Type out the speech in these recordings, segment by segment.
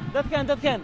dadkan dadkan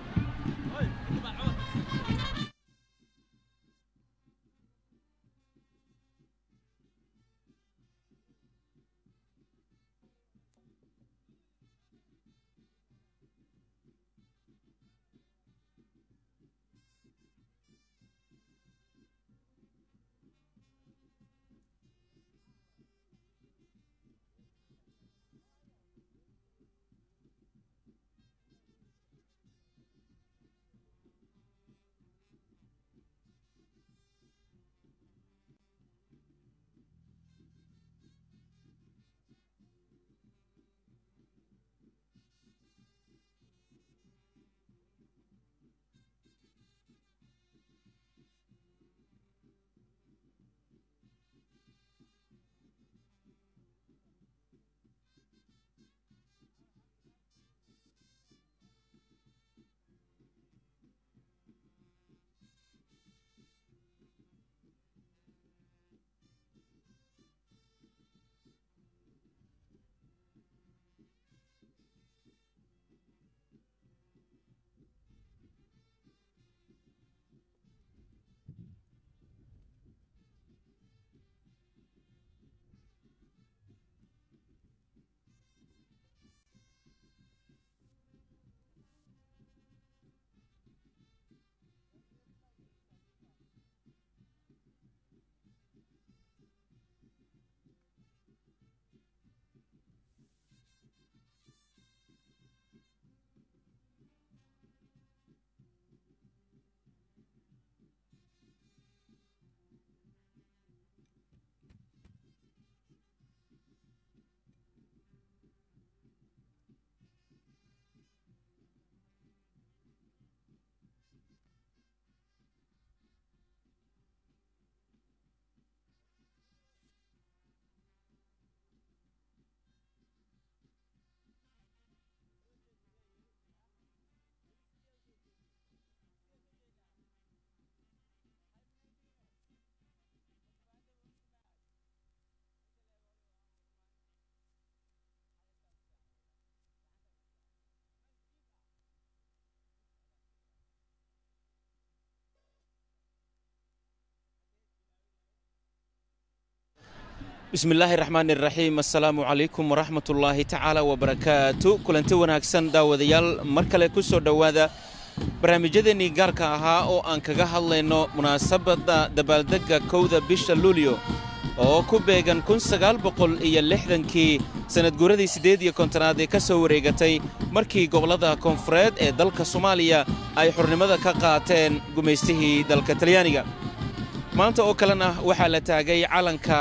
bismi illaahi raxmaan iraxiim assalaamu calaykum waraxmat ullaahi tacaala wabarakaatu kulanti wanaagsan daawadayaal mar kale ku soo dhowaada barnaamijyadeennii gaarka ahaa oo aan kaga hadlayno munaasabadda dabaaldegga kowda bisha luulyo oo ku beegan kun sagaal boqol iyo lixdankii sannadguuradii siddeed iyo kontonaad ee ka soo wareegatay markii gobollada koonfureed ee dalka soomaaliya ay xurnimada ka qaateen gumaystihii dalka talyaaniga maanta oo kalena waxaa la taagay calanka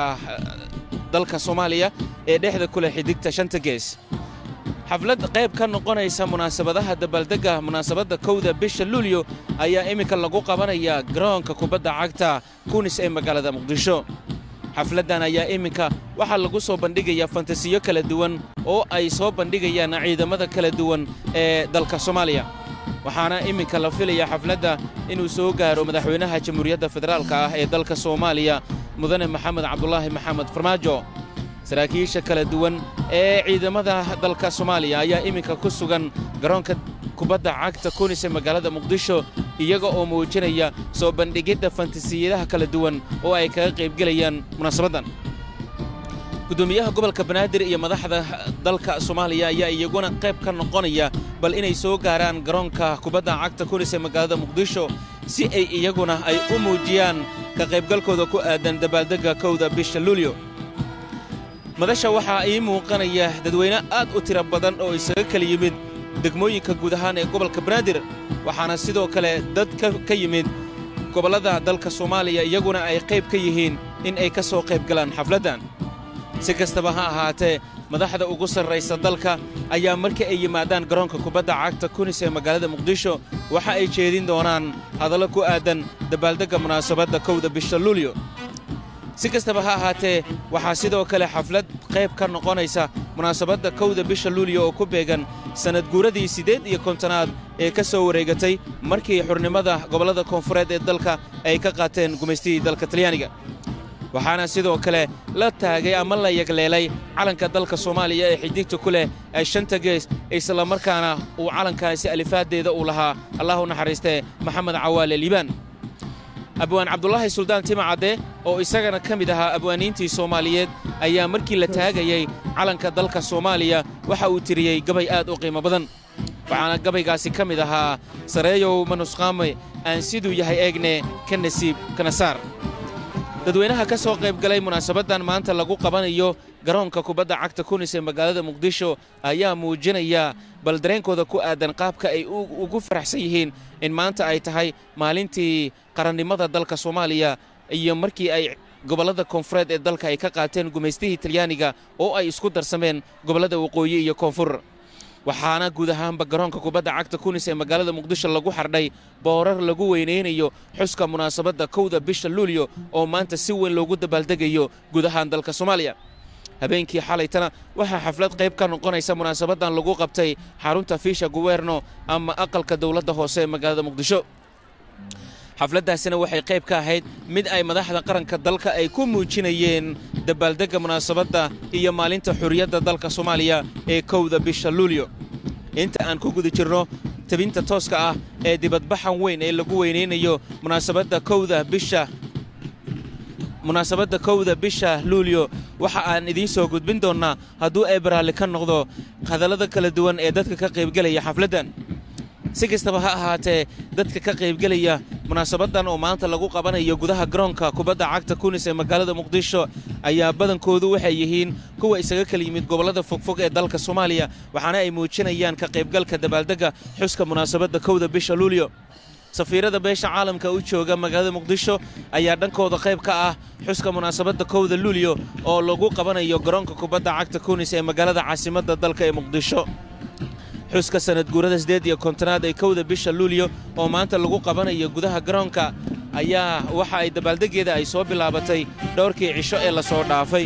dalka soomaaliya ee dhexda ku leh xidigta shanta gees xaflad qayb ka noqonaysa munaasabadaha dabaaldegga munaasabadda kowda bisha luulyo ayaa iminka lagu qabanayaa garoonka kubadda cagta kunis ee magaalada muqdisho xafladdan ayaa iminka waxaa lagu soo bandhigayaa fantasiyo kala duwan oo ay soo bandhigayaan ciidamada kala duwan ee dalka soomaaliya waxaana iminka la filayaa xafladda inuu soo gaaro madaxweynaha jamhuuriyadda federaalka ah ee dalka soomaaliya mudane maxamed cabdulaahi maxamed farmaajo saraakiisha kala duwan ee ciidamada dalka soomaaliya ayaa iminka ku sugan garoonka kubadda cagta kunis ee magaalada muqdisho iyaga oo muujinaya soo bandhigidda fantasiyadaha kala duwan oo ay kaga qaybgelayaan munaasabaddan gudoomiyaha gobolka banaadir iyo madaxda dalka soomaaliya ayaa iyaguna qayb ka noqonaya bal inay soo gaaraan garoonka kubadda cagta kunis ee magaalada muqdisho si ay iyaguna ay u muujiyaan ka qaybgalkooda ku aadan dabaaldegga kowda bisha luulyo madasha waxaa ii muuqanaya dadweyne aad u tiro badan oo isaga kala yimid degmooyinka guud ahaan ee gobolka banaadir waxaana sidoo kale dad ka yimid gobollada dalka soomaaliya iyaguna ay qayb ka yihiin in ay ka soo qayb galaan xafladdan si kastaba ha ahaatee madaxda ugu sarraysa dalka ayaa markii ay yimaadaan garoonka kubadda cagta kunis ee magaalada muqdisho waxa ay jeedin doonaan hadallo ku aadan dabaaldegga munaasabadda kowda bisha luulyo si kastaba ha ahaatee waxaa sidoo kale xaflad qayb ka noqonaysa munaasabadda kowda bisha luulyo oo ku beegan sannadguuradii siddeed iyo kontonaad ee ka soo wareegatay markii xurnimada gobollada koonfureed ee dalka ay ka qaateen gumaystihii dalka talyaaniga waxaana sidoo kale la taagay ama la yagleelay calanka dalka soomaaliya ee xidigta ku leh ee shanta gees islamarkaana uu calankaasi alifaaddeeda uu lahaa allah u naxariistee maxamed cawaale liibaan abwaan cabdulaahi suldaan timacadde oo isagana ka mid ahaa abwaaniintii soomaaliyeed ayaa markii la taagayey calanka dalka soomaaliya waxa uu tiriyey gabay aad u qiimo badan waxaana gabaygaasi ka mid ahaa sareeyow manusqaame aan siduu yahay eegne ka nasiib kana saar dadweynaha ka soo qayb galay munaasabaddan maanta lagu qabanayo garoonka kubadda cagta kunis ee magaalada muqdisho ayaa muujinaya bal dareenkooda ku aadan qaabka ay ugu faraxsan yihiin in maanta ay tahay maalintii qarannimada dalka soomaaliya iyo markii ay gobollada koonfureed ee dalka ay ka qaateen gumaystihii talyaaniga oo ay isku darsameen gobollada waqooyi iyo koonfur waxaana guud ahaanba garoonka kubadda cagta kunis ee magaalada muqdisho lagu xardhay boorar lagu weynaynayo xuska munaasabadda kowda bisha luulyo oo maanta si weyn loogu dabaaldegayo guud ahaan dalka soomaaliya habeenkii xalaytana waxaa xaflad qayb ka noqonaysa munaasabaddan lagu qabtay xarunta fiisha guwerno ama aqalka dowladda hoose ee magaalada muqdisho xafladdaasina waxay qayb ka ahayd mid ay madaxda qaranka dalka ay ku muujinayeen dabaaldegga munaasabadda iyo maalinta xurriyadda dalka soomaaliya ee kowda bisha luulyo inta aan ku guda jirno tebinta tooska ah ee dibadbaxan weyn ee lagu weynaynayo munaasabadda kowda bisha munaasabadda kowda bisha luulyo waxa aan idiin soo gudbin doonnaa hadduu ay baraalli ka noqdo hadallada kala duwan ee dadka ka qaybgelaya xafladdan si kastaba ha ahaatee dadka ka qaybgelaya munaasabaddan oo maanta lagu qabanayo gudaha garoonka kubadda cagta kunis ee magaalada muqdisho ayaa badankoodu waxay yihiin kuwa isaga kala yimid gobollada fogfog ee dalka soomaaliya waxaana ay muujinayaan ka qaybgalka dabaaldegga xuska munaasabadda kowda bisha luulyo safiirada beesha caalamka u jooga magaalada muqdisho ayaa dhankooda qayb ka ah xuska munaasabadda kowda luulyo oo lagu qabanayo garoonka kubadda cagta kunis ee magaalada caasimadda dalka ee muqdisho xuska sanad guurada siddeed iyo kontonaad ee kowda bisha luulyo oo maanta lagu qabanayo gudaha garoonka ayaa waxa ay dabaaldeggeeda ay soo bilaabatay dhowrkii cisho ee la soo dhaafay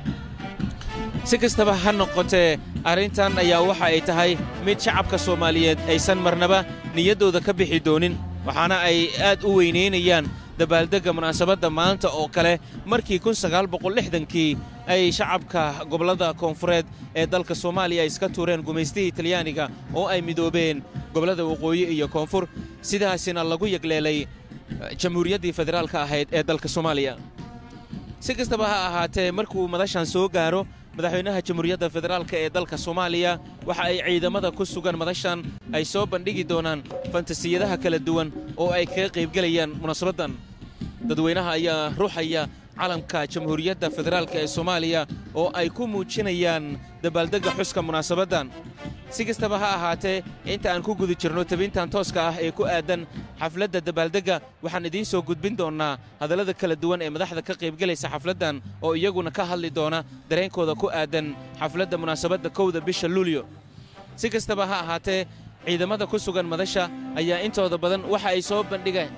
si kastaba ha noqotee arrintan ayaa waxa ay tahay mid shacabka soomaaliyeed aysan marnaba niyaddooda ka bixi doonin waxaana ay aad u weynaynayaan dabaaldegga munaasabadda maanta oo kale markii kii ay shacabka gobollada koonfureed ee dalka soomaaliya iska tuureen gumaystihii talyaaniga oo ay midoobeen gobollada waqooyi iyo koonfur sidaasina lagu yagleelay jamhuuriyaddii federaalka ahayd ee dalka soomaaliya si kastaba ha ahaatee markuu madashan soo gaaro madaxweynaha jamhuuriyadda federaalka ee dalka soomaaliya waxa ay ciidamada ku sugan madashan ay soo bandhigi doonaan fantasiyadaha kala duwan oo ay kaga qaybgelayaan munaasabaddan dadweynaha ayaa ruuxaya calamka jamhuuriyadda federaalka ee soomaaliya oo ay ku muujinayaan dabaaldegga xuska munaasabaddan si kastaba ha ahaatee inta aan ku guda jirno tabintan tooska ah ee ku aadan xafladda dabaaldegga waxaan idiin soo gudbin doonnaa hadallada kala duwan ee madaxda ka qaybgelaysa xafladdan oo iyaguna ka hadli doona dareenkooda ku aadan xafladda munaasabadda kowda bisha luulyo si kastaba ha ahaatee ciidamada ku sugan madasha ayaa intooda badan waxa ay soo bandhigeen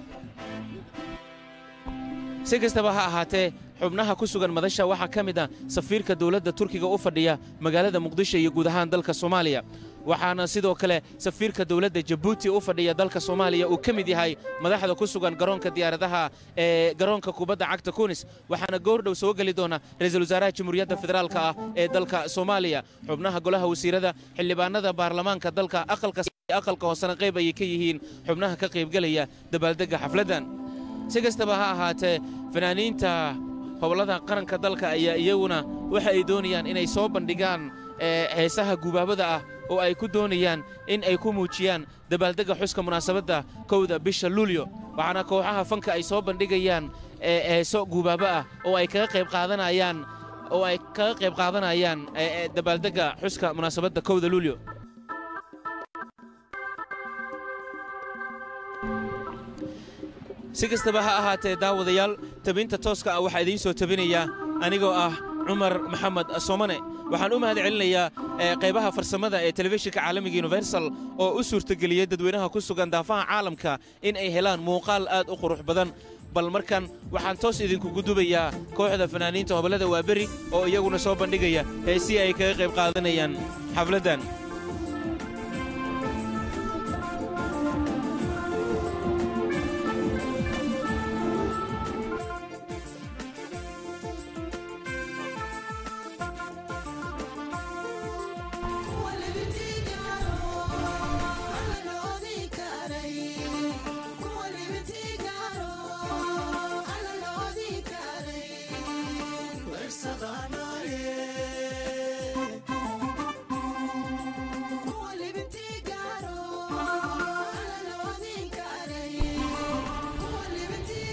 si kastaba ha ahaatee xubnaha ku sugan madasha waxaa ka mid ah safiirka dowladda turkiga u fadhiya magaalada muqdisho iyo guud ahaan dalka soomaaliya waxaana sidoo kale safiirka dowladda jabuuti u fadhiya dalka soomaaliya uu ka mid yahay madaxda ku sugan garoonka diyaaradaha ee garoonka kubadda cagta kunis waxaana goordhow soo geli doona ra-iisul wasaaraha jamhuuriyadda federaalka ah ee dalka soomaaliya xubnaha golaha wasiirada xildhibaanada baarlamaanka dalka aqalka hoosena qayb ayay ka yihiin xubnaha ka qaybgelaya dabaaldegga xafladdan si kastaba ha ahaatee fanaaniinta hobollada qaranka dalka ayaa iyaguna waxa ay doonayaan inay soo bandhigaan heesaha gubaabada ah oo ay ku doonayaan in ay ku muujiyaan dabaaldegga xuska munaasabadda kowda bisha luulyo waxaana kooxaha fanka ay soo bandhigayaan heeso gubaabo ah oo ay kaga qayb qaadanayaan oo ay kaga qayb qaadanayaan dabaaldegga xuska munaasabadda kowda luulyo si kastaba ha ahaatee daawadayaal tabinta tooska ah waxaa idiin soo tabinayaa anigoo ah cumar maxamed soomane waxaan u mahad celinayaa qaybaha farsamada ee telefishinka caalamiga universal oo u suurtageliyey dadweynaha ku sugan daafaha caalamka in ay helaan muuqaal aad u qurux badan bal markan waxaan toos idinkugu dubayaa kooxda fanaaniinta hobollada waaberi oo iyaguna soo bandhigaya heesii ay kaga qayb qaadanayaan xafladdan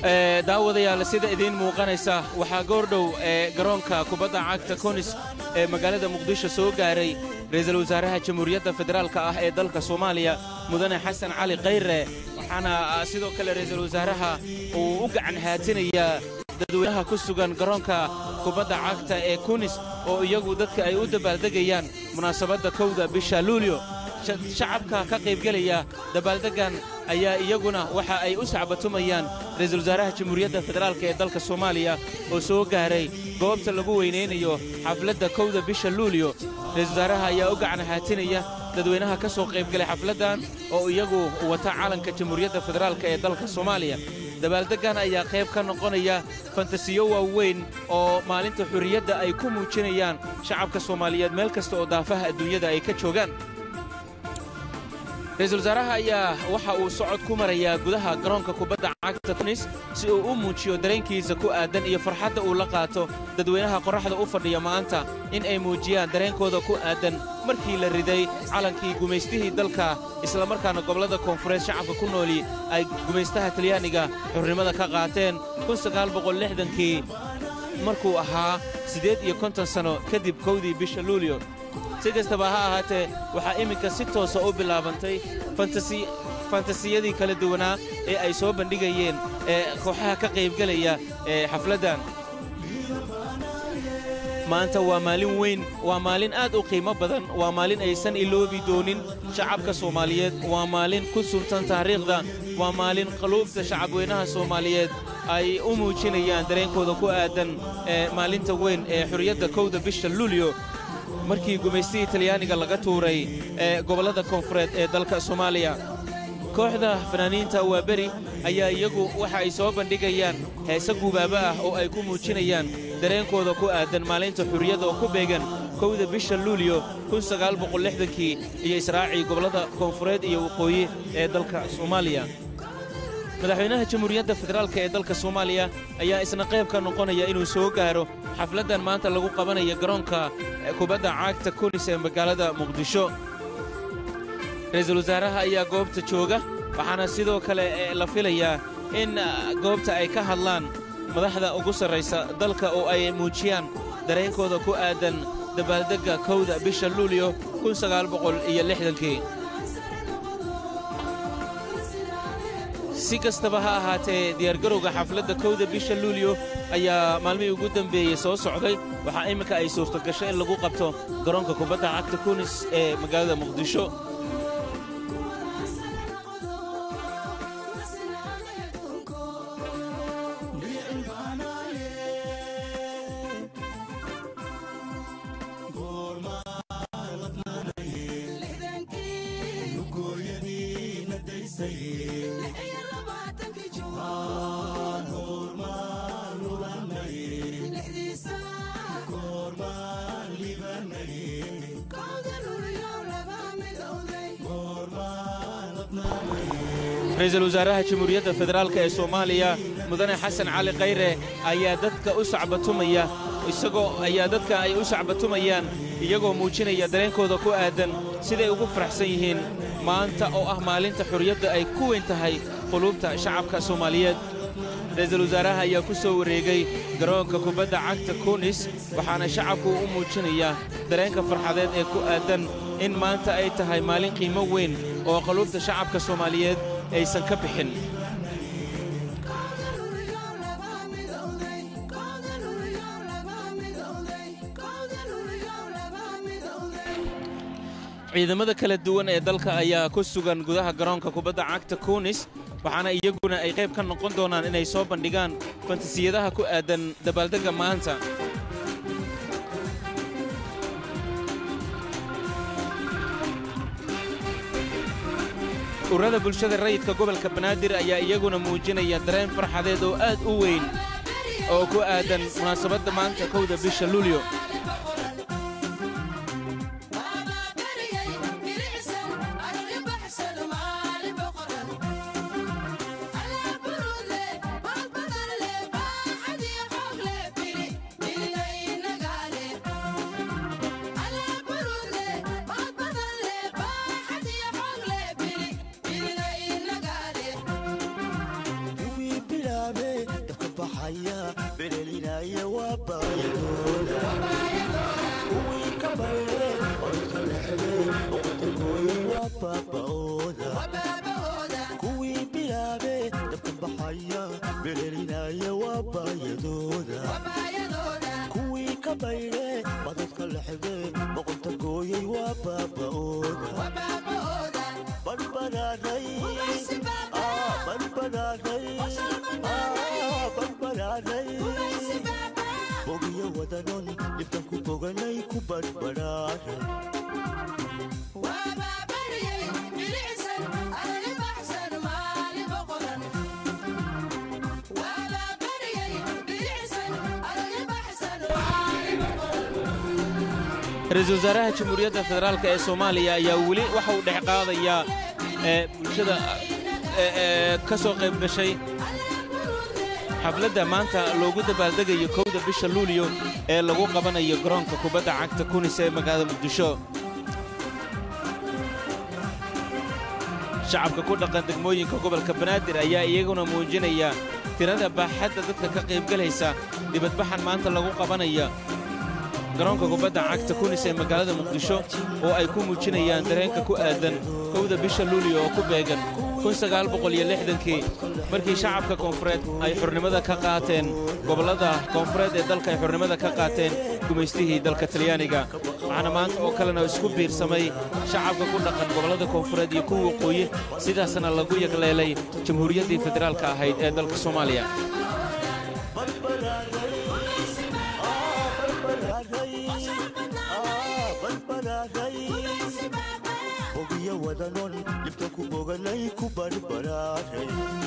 daawadayaal sida idiin muuqanaysa waxaa goordhow ee garoonka kubadda cagta konis ee magaalada muqdisho soo gaaray ra'iisul wasaaraha jamhuuriyadda federaalka ah ee dalka soomaaliya mudane xasan cali khayre waxaana sidoo kale ra'iisul wasaaraha uu u gacan haatinayaa dadweynaha ku sugan garoonka kubadda cagta ee kunis oo iyagu dadka ay u dabaaldegayaan munaasabadda kowda bisha luulyo shacabka ka qaybgelaya dabaaldeggan ayaa iyaguna waxa ay u sacbatumayaan ra'iisul wasaaraha jamhuuriyadda federaalka ee dalka soomaaliya oo soo gaaray goobta lagu weynaynayo xafladda kowda bisha luulyo ra'iisul wasaaraha ayaa u gacan haatinaya dadweynaha ka soo qaybgalay xafladdan oo iyagu wata calanka jamhuuriyadda federaalka ee dalka soomaaliya dabaaldeggan ayaa qayb ka noqonaya fantasiyo waaweyn oo maalinta xurriyadda ay ku muujinayaan shacabka soomaaliyeed meel kasta oo daafaha adduunyada ay ka joogaan ra'iisul wasaaraha ayaa waxa uu socod ku marayaa gudaha garoonka kubadda cagta tunis si uu u muujiyo dareenkiisa ku aadan iyo farxadda uu la qaato dadweynaha qorraxda u fadhiya maanta in ay muujiyaan dareenkooda ku aadan markii la riday calankii gumaystihii dalka islamarkaana gobollada koonfureed shacabka ku nooli ay gumaystaha talyaaniga xurnimada ka qaateen kii markuu ahaa siddeed iyo konton sanno kadib kowdii bisha luulyo si kastaba ha ahaatee waxaa iminka si toosa u bilaabantay fantasiyadii kala duwanaa ee ay soo bandhigayeen ee kooxaha ka qaybgelaya ee xafladdan maanta waa maalin weyn waa maalin aad u qiimo badan waa maalin aysan iloobi doonin shacabka soomaaliyeed waa maalin ku suntan taariikhda waa maalin qaluubta shacabweynaha soomaaliyeed ay u muujinayaan dareenkooda ku aadan ee maalinta weyn ee xurriyadda kowda bisha luulyo markii gumaystihii talyaaniga laga tuuray ee gobollada koonfureed ee dalka soomaaliya kooxda fanaaniinta waa beri ayaa iyagu waxa ay soo bandhigayaan heese gubaabo ah oo ay ku muujinayaan dareenkooda ku aadan maalinta xurriyadda oo ku beegan kowda bisha luulyo kii iyo israacii gobollada koonfureed iyo waqooyi ee dalka soomaaliya madaxweynaha jamhuuriyadda federaalka ee dalka soomaaliya ayaa isna qayb ka noqonaya inuu soo gaaro xafladdan maanta lagu qabanaya garoonka kubadda caagta kunis ee magaalada muqdisho ra'iisul wasaaraha ayaa goobta jooga waxaana sidoo kale la filayaa in goobta ay ka hadlaan madaxda ugu sarraysa dalka oo ay muujiyaan dareenkooda ku aadan dabaaldegga kowda bisha luulyo kii si kastaba ha ahaatee diyaargarowga xafladda kowda bisha luulyo ayaa maalmihii ugu dambeeyey soo socday waxaa imminka ay suurtagasho in lagu qabto garoonka kubadda cagta kunis ee magaalada muqdisho ra-iisul wasaaraha jamhuuriyadda federaalk ee soomaaliya mudane xasan cali khayre ayaa dadka u sacbatumaya isagoo ayaa dadka ay u sacbatumayaan iyagoo muujinaya dareenkooda ku aadan siday ugu faraxsan yihiin maanta oo ah maalinta xurriyadda ay ku weyn tahay quluubta shacabka soomaaliyeed ra-iisul wasaaraha ayaa ku soo wareegay garoonka kubadda cagta kunis waxaana shacabku u muujinayaa dareenka farxadeed ee ku aadan in maanta ay tahay maalin qiimo weyn oo qaluubta shacabka soomaaliyeed aysan ka bixin ciidamada kala duwan ee dalka ayaa ku sugan gudaha garoonka kubadda cagta kunis waxaana iyaguna ay qayb ka noqon doonaan inay soo bandhigaan fantasiyadaha ku aadan dabaaldegga maanta ururada bulshada rayidka gobolka banaadir ayaa iyaguna muujinaya dareen farxadeed oo aad u weyn oo ku aadan munaasabadda maanta kowda bisha luulyo baxaya berelinaya waa baayadooda kuwii ka bayre odka lexde oqotagooye waa baaba'ooda kuwii bilaabe dabka baxaya berelinaya waa baayadooda kuwii ka bayre badadka lexde boqonta gooyey waa baaba'ooda badbadaaday badbadaaday badbadaaday bogiyo wadanon dhibkan ku boganay ku badbadhaaday ra-iisul wasaaraha jamhuuriyadda federaalk ee soomaaliya ayaa weli waxa uu dhex qaadayaa ee bulshada ee ka soo qayb gashay xafladda maanta loogu dabaaldegayo kowda bisha luuliyo ee lagu qabanayo garoonka kubadda cagta kunis ee magaalada muqdisho shacabka ku dhaqan degmooyinka gobolka banaadir ayaa iyaguna muujinaya tirada baaxadda dadka ka qaybgelaysa dibadbaxan maanta lagu qabanaya garoonka kubadda cagta kunis ee magaalada muqdisho oo ay ku muujinayaan dareenka ku aadan kowda bisha luuliyo oo ku beegan kii markii shacabka koonfureed ay xurnimada ka qaateen gobollada koonfureed ee dalka ay xurnimada ka qaateen gumaystihii dalka talyaaniga waxaana maanta oo kalena isku biirsamay shacabka ku dhaqan gobollada koonfureed iyo kuwa waqooyi sidaasna lagu yagleelay jamhuuriyaddii federaalka ahayd ee dalka soomaaliya bogiyo wadanon dhibka ku boganay ku badbadhaaday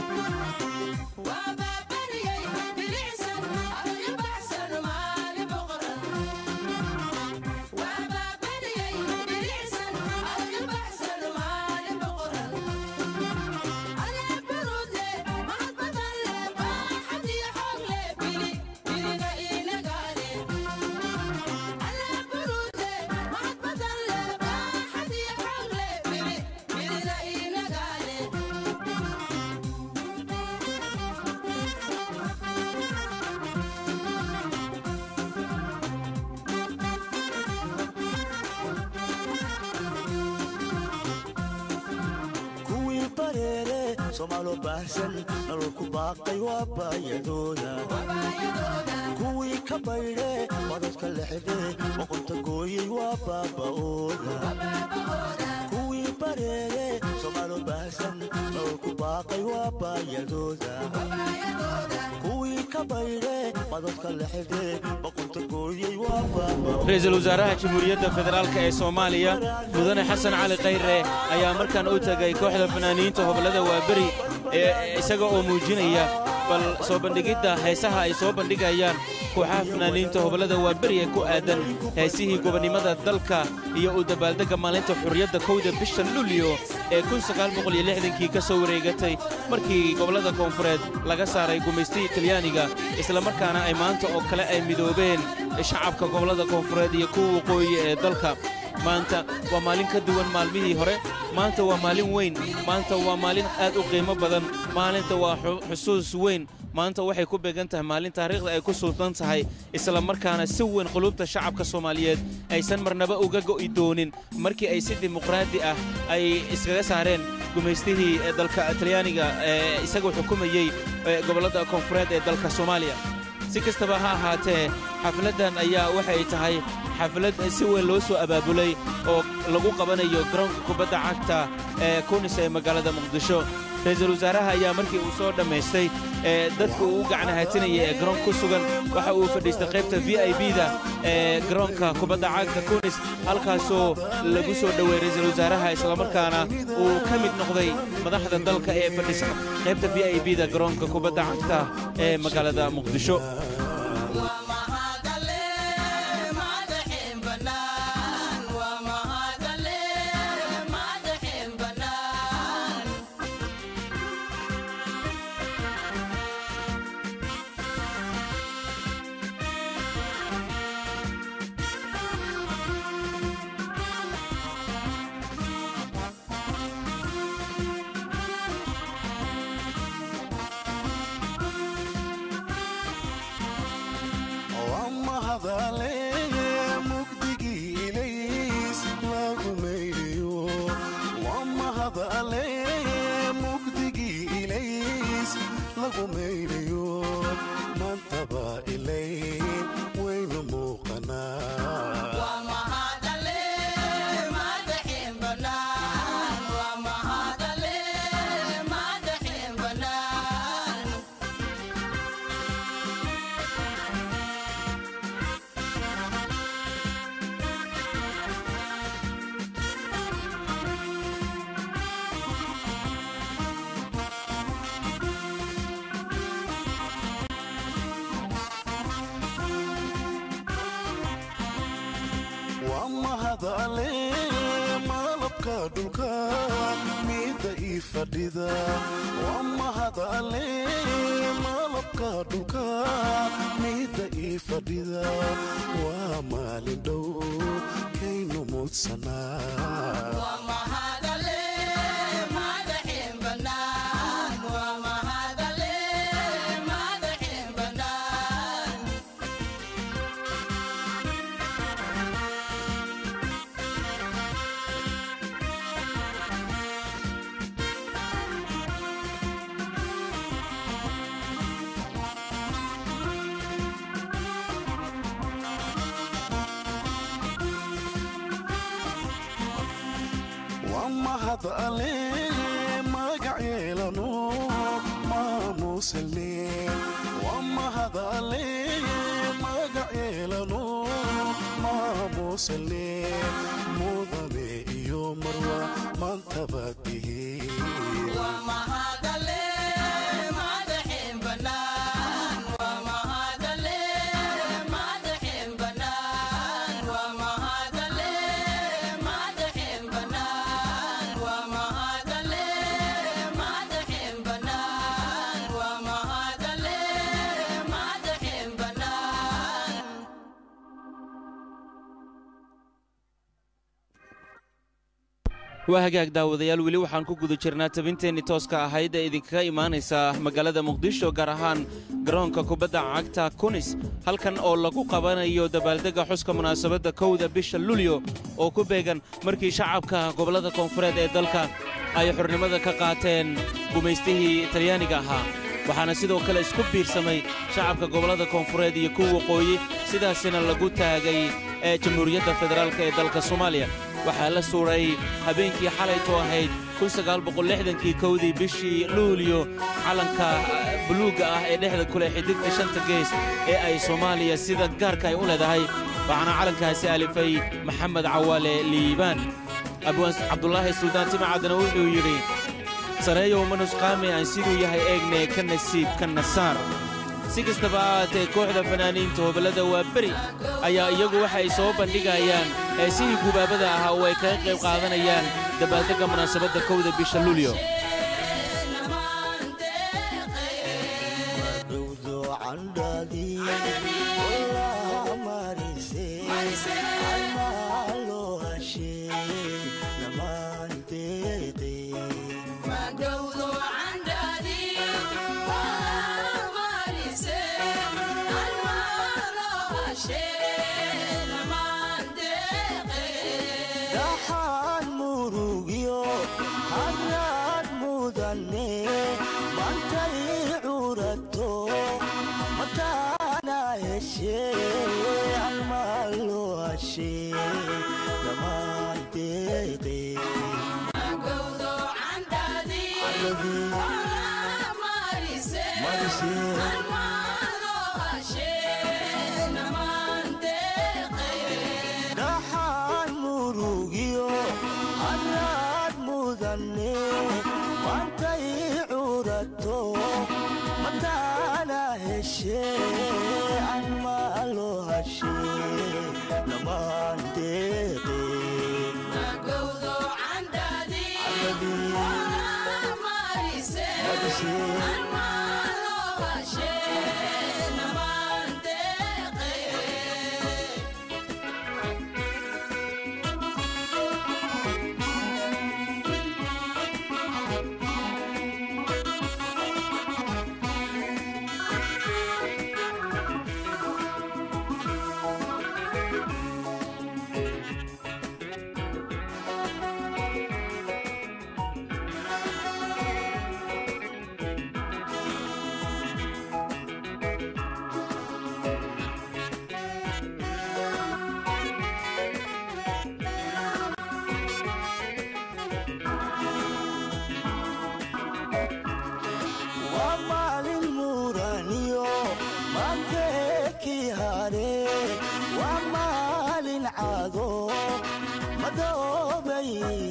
kuwii bareere soomaalo baahsan nolol ku baaqay waa baayadooda kuwii ka baydhe badadka lexde boqonta gooyey waa baaba'ooda kuwii bareere soomaalo baahsan nolol ku baaqay waa baayadooda kuwii ka baydhe badadka lexde boqonta gooyey waa baaba'ooda ra-iisul wasaaraha jamhuuriyadda federaalk ee soomaaliya mudane xasan cali khayre ayaa markaan u tegay kooxda fanaaniinta hobollada waaberi ee isaga oo muujinaya bal soo bandhigidda heesaha ay soo bandhigayaan kooxaha fanaaniinta hobollada waaberi ee ku aadan heesihii gobonnimada dalka iyo u dabaaldegga maalinta xurriyadda kowda bisha luulyo ee kii ka soo wareegatay markii gobollada koonfureed laga saaray gumaystihii talyaaniga islamarkaana ay maanta oo kale ay midoobeen shacabka gobollada koonfureed iyo kuwa waqooyi ee dalka maanta waa maalin ka duwan maalmihii hore maanta waa maalin weyn maanta waa maalin aad u qiimo badan maalinta waa xusuus weyn maanta waxay ku beegan tahay maalin taariikhda ay ku sultan tahay isla markaana si weyn qulubta shacabka soomaaliyeed aysan marnaba uga go'i doonin markii ay si dimuqraadi ah ay iskaga saareen gumaystihii dalka talyaaniga ee isagoo xukumayey gobollada koonfureed ee dalka soomaaliya si kastaba ha ahaatee xafladdan ayaa waxay tahay xaflad si weyn loo soo abaabulay oo lagu qabanayo garoonka kubadda cagta ee kunis ee magaalada muqdisho ra-iisul wasaaraha ayaa markii uu soo dhammaystay ee dadka uu u gacnahatinaya ee garoon ku sugan waxa uu fadhiistay qaybta v i b-da ee garoonka kubadda cagta kunis halkaasoo lagu soo dhoweeyey ra-iisul wasaaraha islamarkaana uu ka mid noqday madaxda dalka ee fadhisa qaybta v i b-da garoonka kubadda cagta ee magaalada muqdisho mahadale malabka dhulka miida ii fadhida waa mahadale malabka dhulka miida ii fadhida waa maalin dhow kaynu muudsanaa waa mahadale magac yeelano maamuuselne waa mahadale magac yeelano maamuuselne mudane iyo marwa maantaba tihiin waa hagaag daawadayaal weli waxaan ku guda jirnaa tabinteennii tooska ahayd ee idinkaga imaanaysa magaalada muqdisho gaar ahaan garoonka kubadda cagta kunis halkan oo lagu qabanayo dabaaldegga xuska munaasabadda kowda bisha lulyo oo ku beegan markii shacabka gobollada koonfureed ee dalka ay xornimada ka qaateen gumaystihii talyaaniga ahaa waxaana sidoo kale isku biirsamay shacabka gobollada koonfureed iyo kuwa waqooyi sidaasina lagu taagay ee jamhuuriyadda federaalk ee dalka soomaaliya waxaa la suuray habeenkii xalayto ahayd kii kowdii bishii luuliyo calanka buluugga ah ee dhexda kuleh xidigta shanta gees ee ay soomaaliya sida gaarka ay u leedahay waxaana calankaasi alifay maxamed cawaale liibaan abwaan cabdulaahi suldaan timacadna wuxuu yidhi sareeyow manusqaame aan siduu yahay eegne ka nasiib ka nasaar si kastaba ahaatee kooxda fanaaniinta hoballada waa beri ayaa iyagu waxa ay soo bandhigayaan heesihii gubaabada ahaa oo ay kaga qayb qaadanayaan dabaaldegga munaasabadda kowda bisha luulyo dhowdo candhadii walaha marise almaa loo hashee namaan deeqee dhaxaan murugyo hanaad mudane mantay curato mataana heshee almaa loo hashee namaan deeqee dhaxaan murugyo hanaad mudane mantay curato mataana heshee almaa loo hashee namaan deeqee waa maalin muraniyo manteekii hare waa maalin cado madoobay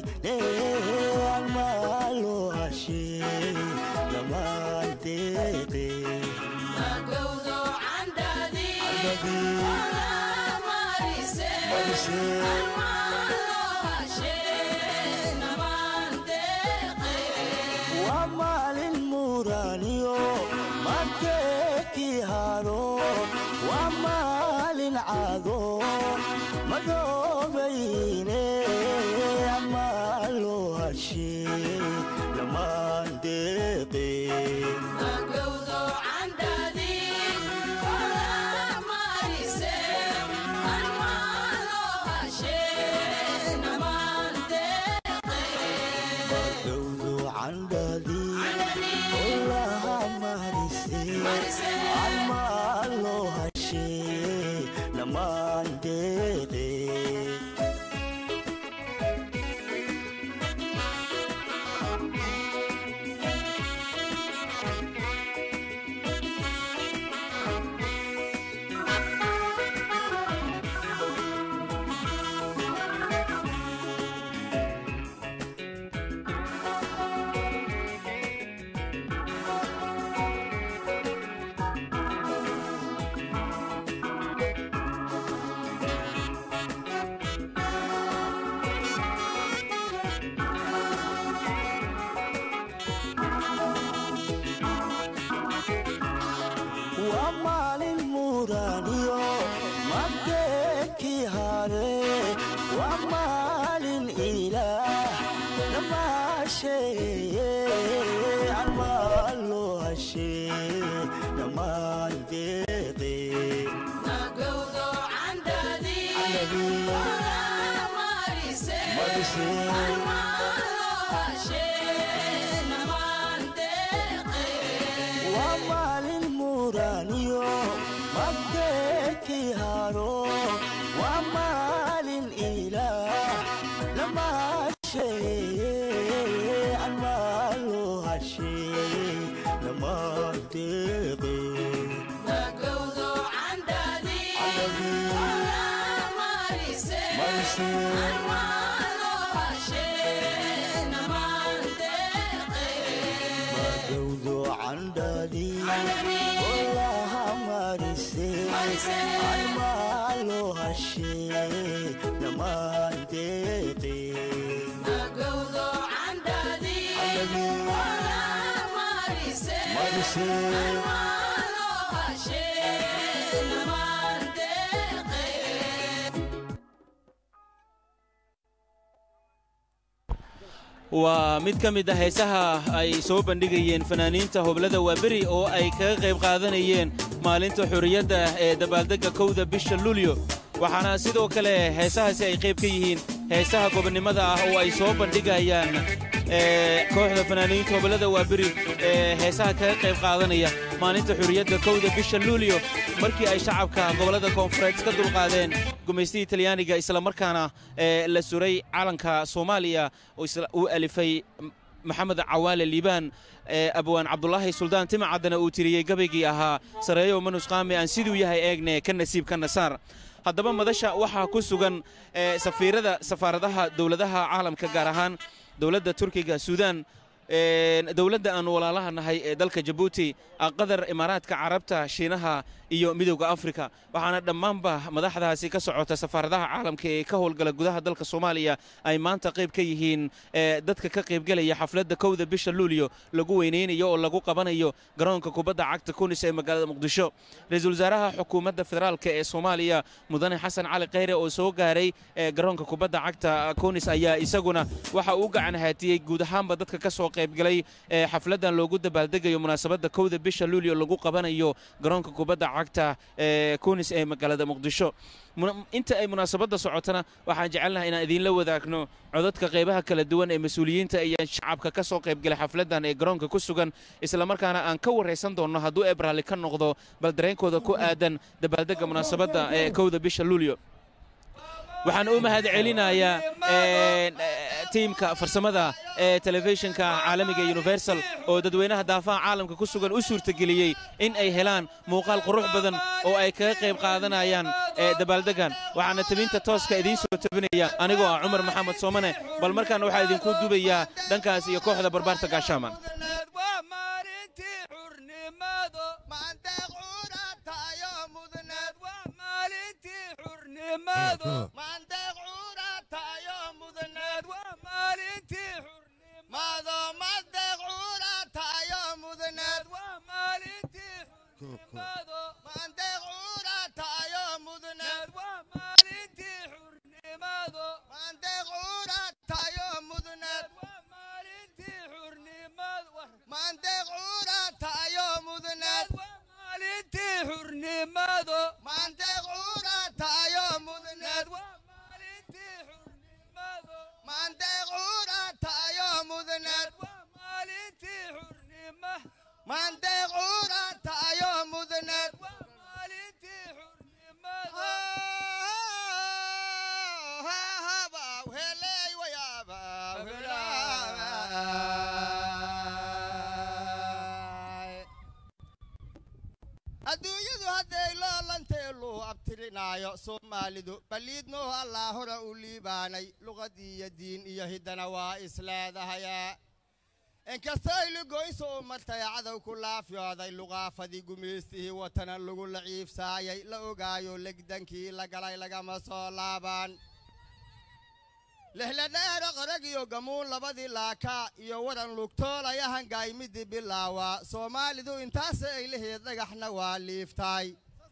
almaa loo hashee namaan deeqee Marise maadeekii haro waa maalin cado madoobayne amaa loo hashee dhammaan deeqeen gawdu candhadii olaha marise amaa loo hashee dhammaan deeqeen waa maalin muuraaniyo madeekii hare waa maalin ilaah dhamaasheeye amaa loo hashee dhammaan deeqee waa maalin muuraaniyo madeekii haro waa maalin ilaah dhamaasheeye amaa loo hashee dhammaan deeqee gawdo candhadii olaha marise amaa loo hashee dhammaan deeqee waa mid ka mid ah heesaha ay soo bandhigayeen fanaaniinta hoblada waaberi oo ay kaga qayb qaadanayeen maalinta xurriyadda ee dabaaldegga kowda bisha luulyo waxaana sidoo kale heesahaasi ay qayb ka yihiin heesaha gobonnimada ah oo ay soo bandhigayaan ee kooxda fanaaniinta hoblada waaberi ee heesaha kaga qayb qaadanaya maalinta xurriyadda kowda bisha luulyo markii ay shacabka gobollada koonfureed ka dulqaadeen gumaystihii talyaaniga islamarkaana ee la suray calanka soomaaliya oo isla- uu alifay maxamed cawaale liibaan ee abwaan cabdulaahi suldaan timacaddana uu tiriyey gabaygii ahaa sareeyo manusqaami aan siduu yahay eegne ka nasiib ka nasaar haddaba madasha waxaa ku sugan ee safiirada safaaradaha dowladaha caalamka gaar ahaan dowladda turkiga suudaan een, dowladda aan walaalaha nahay ee dalka jabuuti qatar imaaraadka carabta shiinaha iyo midowda afrika waxaana dhammaanba madaxdaasi ka socota safaaradaha caalamka ee ka howlgala gudaha dalka soomaaliya ay maanta qayb ka yihiin ee, dadka ka qaybgelaya xafladda kowda bisha luulyo lagu weynaynayo oo lagu qabanayo garoonka kubadda cagta kunis ee magaalada muqdisho ra-iisul wasaaraha xukuumadda federaalk ee soomaaliya mudane xasan cali kheyre oo soo gaaray ee garoonka kubadda cagta kunis ayaa isaguna waxa uu gacan haatiyey guud ahaanba dadka ka soo qaybgalay ee xafladdan loogu dabaaldegayo munaasabadda kowda bisha luulyo lagu qabanayo garoonka kubadda cagta ee kunis ee magaalada muqdisho Muna- inta ay munaasabadda socotana waxaan jecelnahay inaan idiinla wadaagno codadka qaybaha kala duwan ee mas-uuliyiinta iyo shacabka ka soo qaybgalay xafladdan ee garoonka ku sugan islamarkaana aan ka waraysan doonno hadduu ebrali ka noqdo bal dareenkooda ku aadan dabaaldegga munaasabadda ee kowda bisha luulyo waxaan u mahad celinayaa een, eh, tiimka farsamada ee telefishinka caalamiga universal oo dadweynaha daafaha caalamka ku sugan u suurtageliyey in ay helaan muuqaal qurux badan oo ay kaga qayb qaadanayaan ee dabaaldeggan waxaana tabinta tooska idiin soo tabinaya anigoo ah cumar maxamed soomane bal markaana waxaa idinku dubayaa dhankaas iyo kooxda barbaarta gaashaaman waa maalintii xurnimado maandeeq cuuratayo mudneed waa maalintii xurnimado maandeeq cuuratayo mudneed waa maalintii xurnimado maandeeq cuuratayo mudneed waa maalintii xurnimado xurnimado maandeeq cuuratayo mudneed waa maalintii xurnimado maandeeq cuuratayo mudneed waa maalintii xurnimado maandeeq cuuratayo mudneed waa maalintii xurnimado maandeeq cuuratayo mudneed waa maalintii xurnimado maandeeq cuuratayo mudneed waa maalintii xurnima maandeeq cuuratayo mudneed waa maalintii xurnimado heley wayaaba adduunyadu hadday loolanteeluu abtirinaayo soomaalidu balliidnoo allaa hora u liibaanay luqad iyo diin iyo hiddana waa isleedahayaa inkastay lugoyso u martay cadow ku laafyooday luqaafadii gumaystihii watanan lagu laciifsaayay la ogaayo legdankii la galay lagama soo laabaan lixladheero qarag iyo gamuun labadii laakaa iyo waran lugtoolaya hangaymidii bilaawaa soomaalidu intaase ay laheed dhagaxna waa liiftaay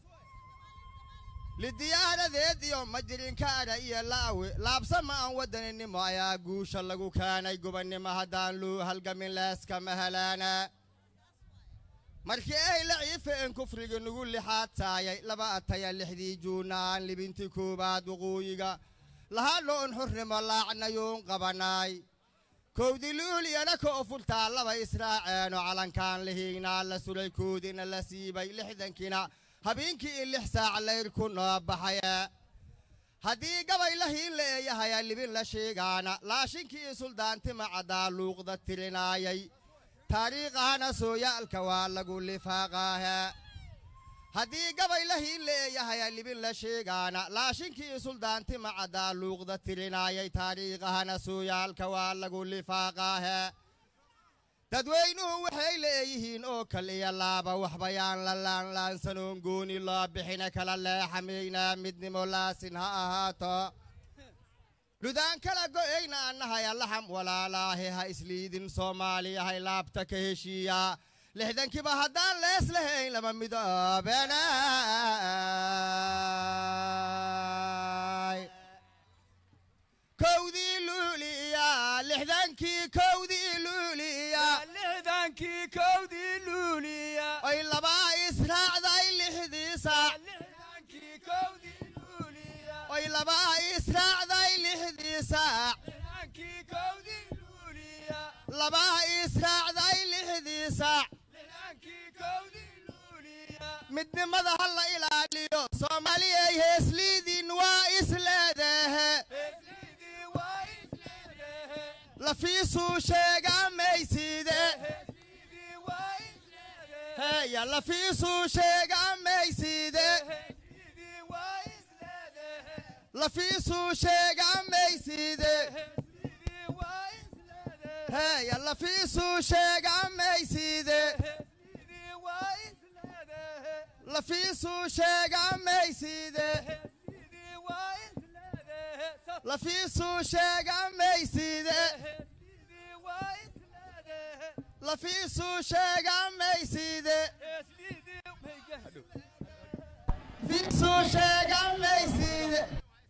lidiyaaradeed iyo majirinkaadha iyo la'awe laabsama aan waddaninimo ayaa guusha lagu keenay gubannimo haddaan luu halgamin leeskama helaana markii ay la ciifeen kufriga nugu lixaad taayay laba ataya lixdii juunna aan libintii koowaad waqooyiga lahaadho un xurnimo laacnayuun qabanaay kowdii luuliyana ka ofultaa laba israaceeno calankaan lihiignaa la sulay koodina la siibay lixdankina habeenkii in lix saac layr ku noo baxaya haddii gabay la hiin la eeyahaya libin la sheegaana laashinkii suldaantima caddaa luuqda tirinaayay taariikhahana sooyaalka waa lagu lifaaqaaha haddii gabay la hiin la eeyahaya libin la sheegaana laashinkii suldaantima caddaa luuqda tirinaayay taariikhahana sooyaalka waa lagu lifaaqaaha dadweynuhu waxay leeyihiin oo kal iyo laaba waxbayaan la laanlaansanoon gooni loo bixina kala leexamaynaa midnimo laasin ha ahaato dhudaan kala go'ayna annahaya laxam walaalaahi ha isliidin soomaaliya hay laabta ka heshiiyaa lixdankiiba haddaan lees lahayn lama midoobenay kowdii luuliya lixdankii kowdii luuliya lixdankii kowdii luuliya ay labaa israacday lixdii saac lixdankii kowdii luuliya ay labaa israacday lixdii saac lixdankii kowdii luuliya labaa israacday lixdii saac lixdankii kowdii luuliya midnimada ha la ilaaliyo soomaaliyay heesliidin waa isleedahe heesliidii waa isleedahe lafiisuu sheegaamayside heesliidii waa isleedahe heya lafiisuu sheegaamayside heesliidii waa isleedahe lafiisuu sheegaamayside heesliidii waa isleedahe heya lafiisuu sheegaamayside heesliidii waa isleedahe lafiisuu sheegaamayside heesliidii waa isleedahe lafiisuu sheegaamayside heesliidii waa isleedahe lafiisuu sheegaamayside heesliidii maygahadhow fiisuu sheegaamayside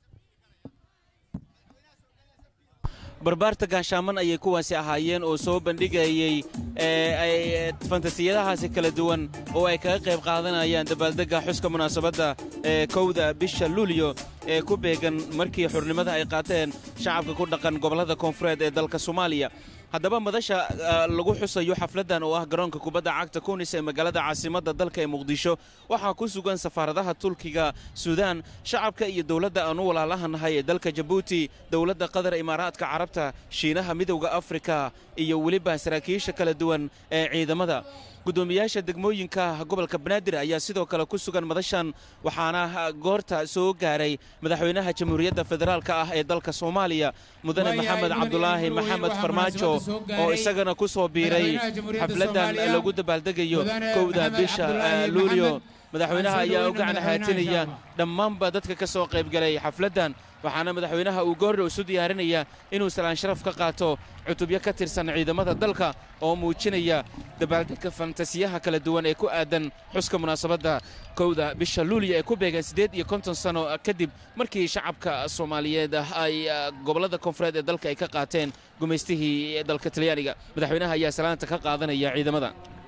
barbaarta gaashaaman ayay kuwaasi ahaayeen oo soo bandhigayey ee ay fantasiyadahaasi kala duwan oo ay kaga qayb qaadanayaan dabaaldegga xuska munaasabadda ee kowda bisha luulyo ee ku beegan markii xurnimada ay qaateen shacabka ku dhaqan gobollada koonfureed ee dalka soomaaliya haddaba madasha lagu xusayo xafladdan oo ah garoonka kubadda cagta kunis ee magaalada caasimadda dalka ee muqdisho waxaa ku sugan safaaradaha tulkiga suudaan shacabka iyo dowladda aan u walaalahanahay ee dalka jabuuti dowladda qatar imaaraadka carabta shiinaha midowda afrika iyo weliba saraakiisha kala duwan ee ciidamada gudoomiyaasha degmooyinka gobolka banaadir ayaa sidoo kale ku sugan madashan waxaana goorta soo gaaray madaxweynaha jamhuuriyadda federaalka ah ee dalka soomaaliya mudane maxamed cabdulaahi maxamed farmaajo oo isagana ku soo biiray xafladdan lagu dabaaldegayo kowda bisha luulyo madaxweynaha Waan soo ayaa u dhaweynaa gacan madaxweynaha haatinaya insha Allah. dhammaanba dadka ka soo qaybgalay xafladdan waxaana madaxweynaha uu goordhow isu diyaarinaya inuu salaan sharaf ka qaato cutubyo ka tirsan ciidamada dalka oo muujinaya dabaaldegka fantasiyaha kala duwan ee ku aadan xuska munaasabadda kowda bisha luuliya ee ku beegan siddeed iyo konton sano kadib markii shacabka soomaaliyeed ay ah, gobollada koonfureed ee dalka ay ka qaateen gumaystihii dalka talyaaniga madaxweynaha ayaa salaanta ka qaadanaya ciidamada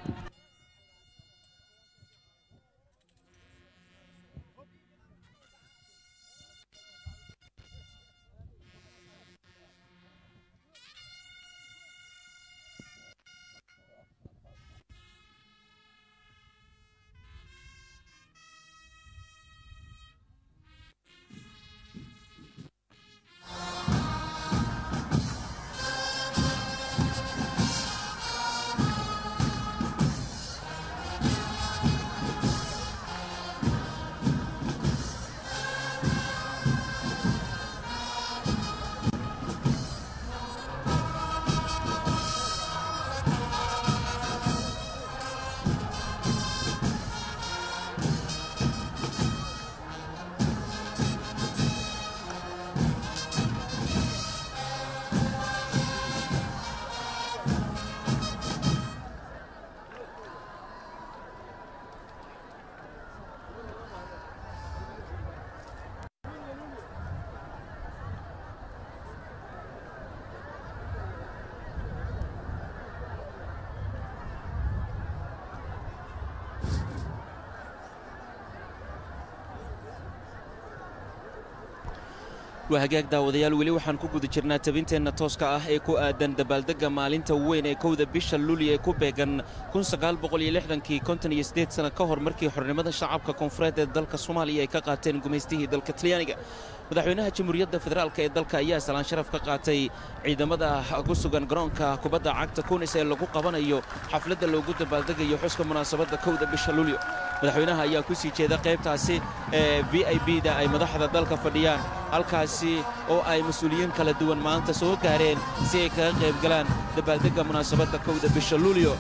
waa hagaag daawadayaal weli waxaan ku guda jirnaa tabinteenna tooska ah ee ku aadan dabaaldegga maalinta weyn ee kowda bisha luuliya ee ku beegan kii konton iyo siddeed sana ka hor markii xornimada shacabka koonfureed ee dalka soomaaliya ay ka qaateen gumaystihii dalka talyaaniga madaxweynaha jamhuuriyadda federaalk ee dalka ayaa salaan sharaf ka qaatay ciidamada ku sugan garoonka kubadda cagta kunis ee lagu qabanayo xafladda loogu dabaaldegayo xuska munaasabadda kowda bisha luulyo madaxweynaha ayaa ku sii jeeda qaybtaasi ee v i b da ay madaxda dalka fadhiyaan halkaasi oo ay mas-uuliyiin kala duwan maanta soo gaareen si ay kaga qayb galaan dabaaldegga munaasabadda kowda bisha luulyo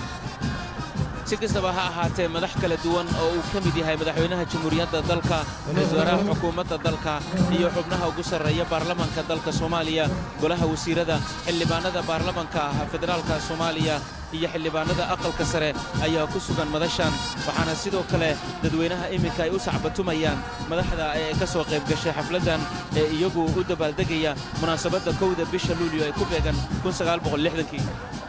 si kastaba ha ahaatee madax kala duwan oo uu ka mid yahay madaxweynaha jamhuuriyadda dalka ra-iisul wasaaraha xukuumadda dalka iyo xubnaha ugu sarreeya baarlamanka dalka soomaaliya golaha wasiirada xildhibaanada baarlamanka federaalka soomaaliya iyo xildhibaanada aqalka sare ayaa ku sugan madashan waxaana sidoo kale dadweynaha iminka ay u sacbatumayaan madaxda ee ka soo qayb gashay xafladdan ee iyagu u dabaaldegaya munaasabadda kowda bisha luulyo ee ku beegan kii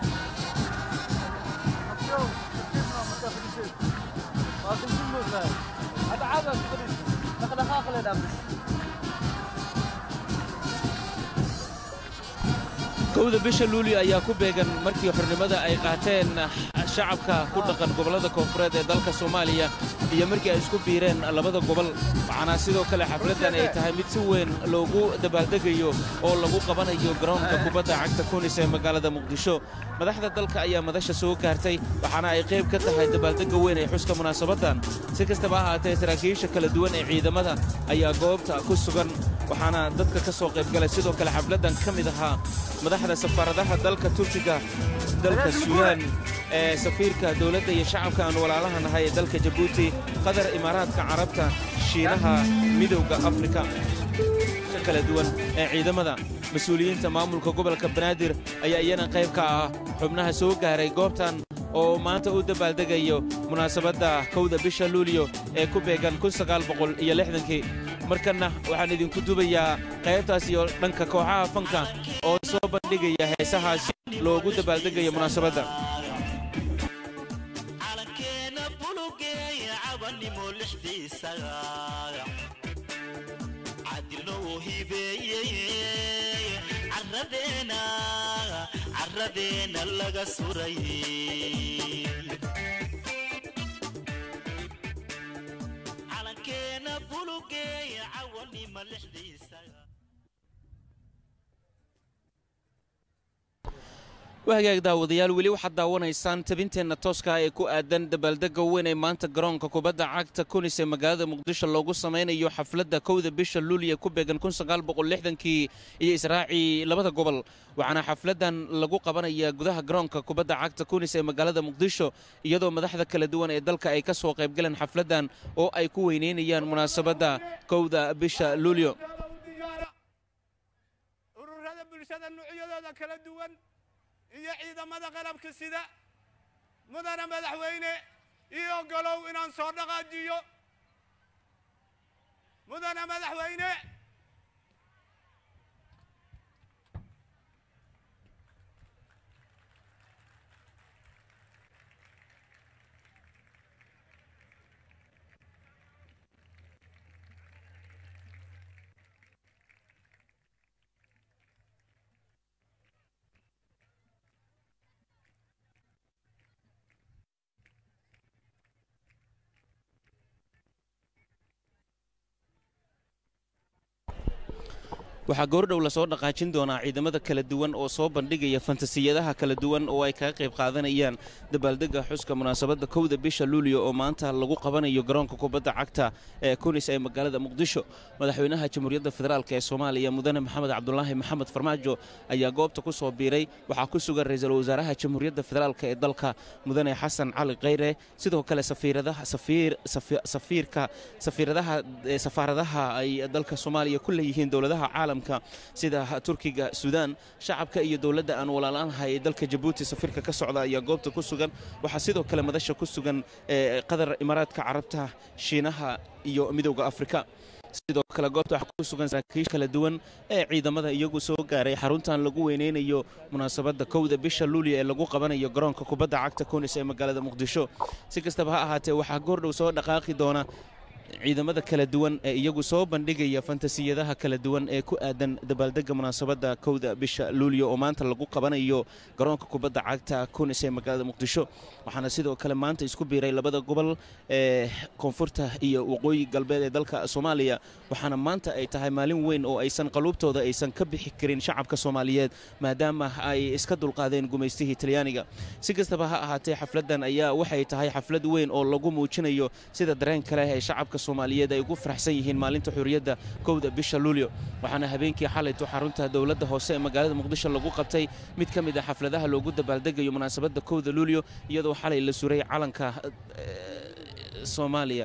kowda bisha luulyo ayaa ku beegan markii xornimada ay qaateen shacabka ku dhaqan gobollada koonfureed ee dalka soomaaliya iyo markii ay isku biireen labada gobol waxaana sidoo kale xafladdan ay tahay mid si weyn loogu dabaaldegayo oo lagu qabanayo garoonka kubadda cagta kunis ee magaalada muqdisho madaxda dalka ayaa madasha soo gaartay waxaana ay qayb ka tahay dabaaldegga weyn ee xuska munaasabaddan si kastaba ha ahaatee saraakiisha kala duwan ee ciidamada ayaa goobta ku sugan waxaana dadka ka soo qaybgalay sidoo kale xafladdan ka mid ahaa madaxda safaaradaha dalka turkiga dalka suudaan ee safiirka dowladda iyo shacabka aan walaalaha nahay ee dalka jabuuti qatar imaaraadka carabta shiinaha midowda afrika kala duwan ee ciidamada mas-uuliyiinta maamulka gobolka banaadir ayaa iyana qayb ka ah xubnaha soo gaaray goobtan oo maanta u dabaaldegayo munaasabadda kowda bisha luulyo ee ku beegan kii markanna waxaan idinku dubayaa qaybtaas iyo dhanka kooxaha fanka oo soo bandhigaya heesahaasi loogu dabaaldegayo munaasabadda calankeena bulugeeya cabanimo lixdiisa cadilou hibeeyey caradeena caradeena laga suray calankeena bulugeeya cawanimo lixdiisa wahagaag daawadayaal weli waxaad daawanaysaan tabinteenna tooska ee ku aadan dabaaldegga weyn ee maanta garoonka kubadda cagta kunis ee magaalada muqdisho loogu samaynayo xafladda kowda bisha luuliya ku beegan kii iyo israacii labada gobol waxaana xafladdan lagu qabanayaa gudaha garoonka kubadda cagta kunis ee magaalada muqdisho iyadoo madaxda kala duwan ee dalka ay ka soo qaybgaleen xafladdan oo ay ku weyneynayaan munaasabadda kowda bisha luulyo ururada bulshada nuucyadooda kala duwan iyo ciidamada qalabka sida mudana madaxweyne ii ogolow inaan soo dhaqaajiyo mudana madaxweyne waxaa goordhow lasoo dhaqaajin doonaa ciidamada kala duwan oo soo bandhigaya fantasiyadaha kala duwan oo ay kaga qayb qaadanayaan dabaaldegga xuska munaasabadda kowda bisha luuliyo oo maanta lagu qabanayo garoonka kubadda cagta ee kunis ee magaalada muqdisho madaxweynaha jamhuuriyadda federaalk ee soomaaliya mudane maxamed cabdulaahi maxamed farmaajo ayaa goobta ku soo biiray waxaa ku sugan ra-iisul wasaaraha jamhuuriyadda federaalk ee dalka mudane xasan cali kheyre sidoo kale safiirka safiiradaha safaaradaha ay dalka soomaaliya ku leeyihiin dowladaha caalamka sida turkiga suudaan shacabka iyo dowladda aan walaalaanahay ee dalka jabuuti safiirka ka socda ayaa goobta ku sugan waxaa sidoo kale madasha ku sugan qatar imaaraadka carabta shiinaha iyo midowda afrika sidoo kale goobta waxaa ku sugan saraakiisha kala duwan ee ciidamada iyagu soo gaaray xaruntan lagu weyneynayo munaasabadda kowda bisha luuliya ee lagu qabanayo garoonka kubadda cagta kunis ee magaalada muqdisho si kastaba ha ahaatee waxaa goordhow soo dhaqaaqi doona ciidamada kala duwan ee iyagu soo bandhigaya fantasiyadaha kala duwan ee ku aadan dabaaldegga munaasabadda kowda bisha luuliyo oo maanta lagu qabanayo garoonka kubadda cagta kunis ee magaalada muqdisho waxaana sidoo kale maanta isku biiray labada gobol ee koonfurta iyo waqooyi galbeed ee dalka soomaaliya waxaana maanta ay tahay maalin weyn oo aysan qaluubtooda aysan ka bixi karin shacabka soomaaliyeed maadaama ay iska dulqaadeen gumaystihii talyaaniga si kastaba ha ahaatee xafladdan ayaa waxay tahay xaflad weyn oo lagu muujinayo sida dareen kale ee shacabka soomaaliyeed ay ugu faraxsan yihiin maalinta xurriyadda kowda bisha luulyo waxaana habeenkii xalayto xarunta dowladda hoose ee magaalada muqdisho lagu qabtay mid ka mid a xafladaha loogu dabaaldegayo munaasabadda kowda luulyo iyadoo xalay la suray calanka soomaaliya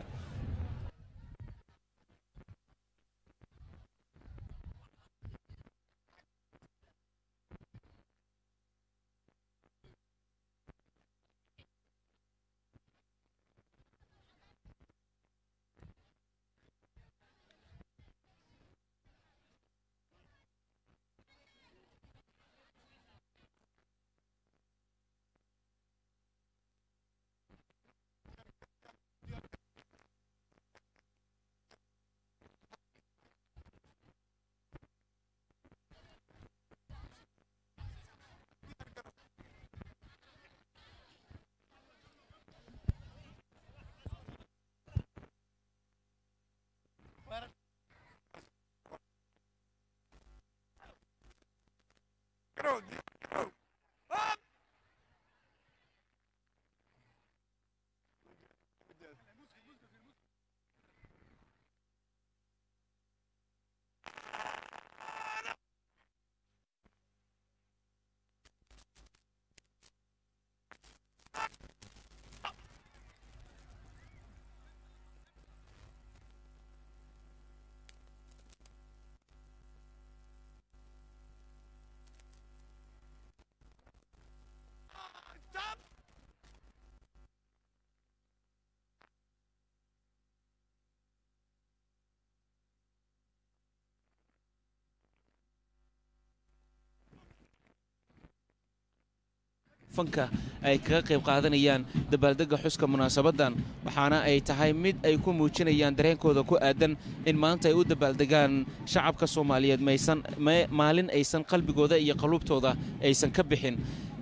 fanka ay kaga qayb qaadanayaan dabaaldegga xuska munaasabaddan waxaana ay tahay mid ay ku muujinayaan dareenkooda ku aadan in maanta ay u dabaaldegaan shacabka soomaaliyeed maysan maalin aysan qalbigooda iyo qaluubtooda aysan ka bixin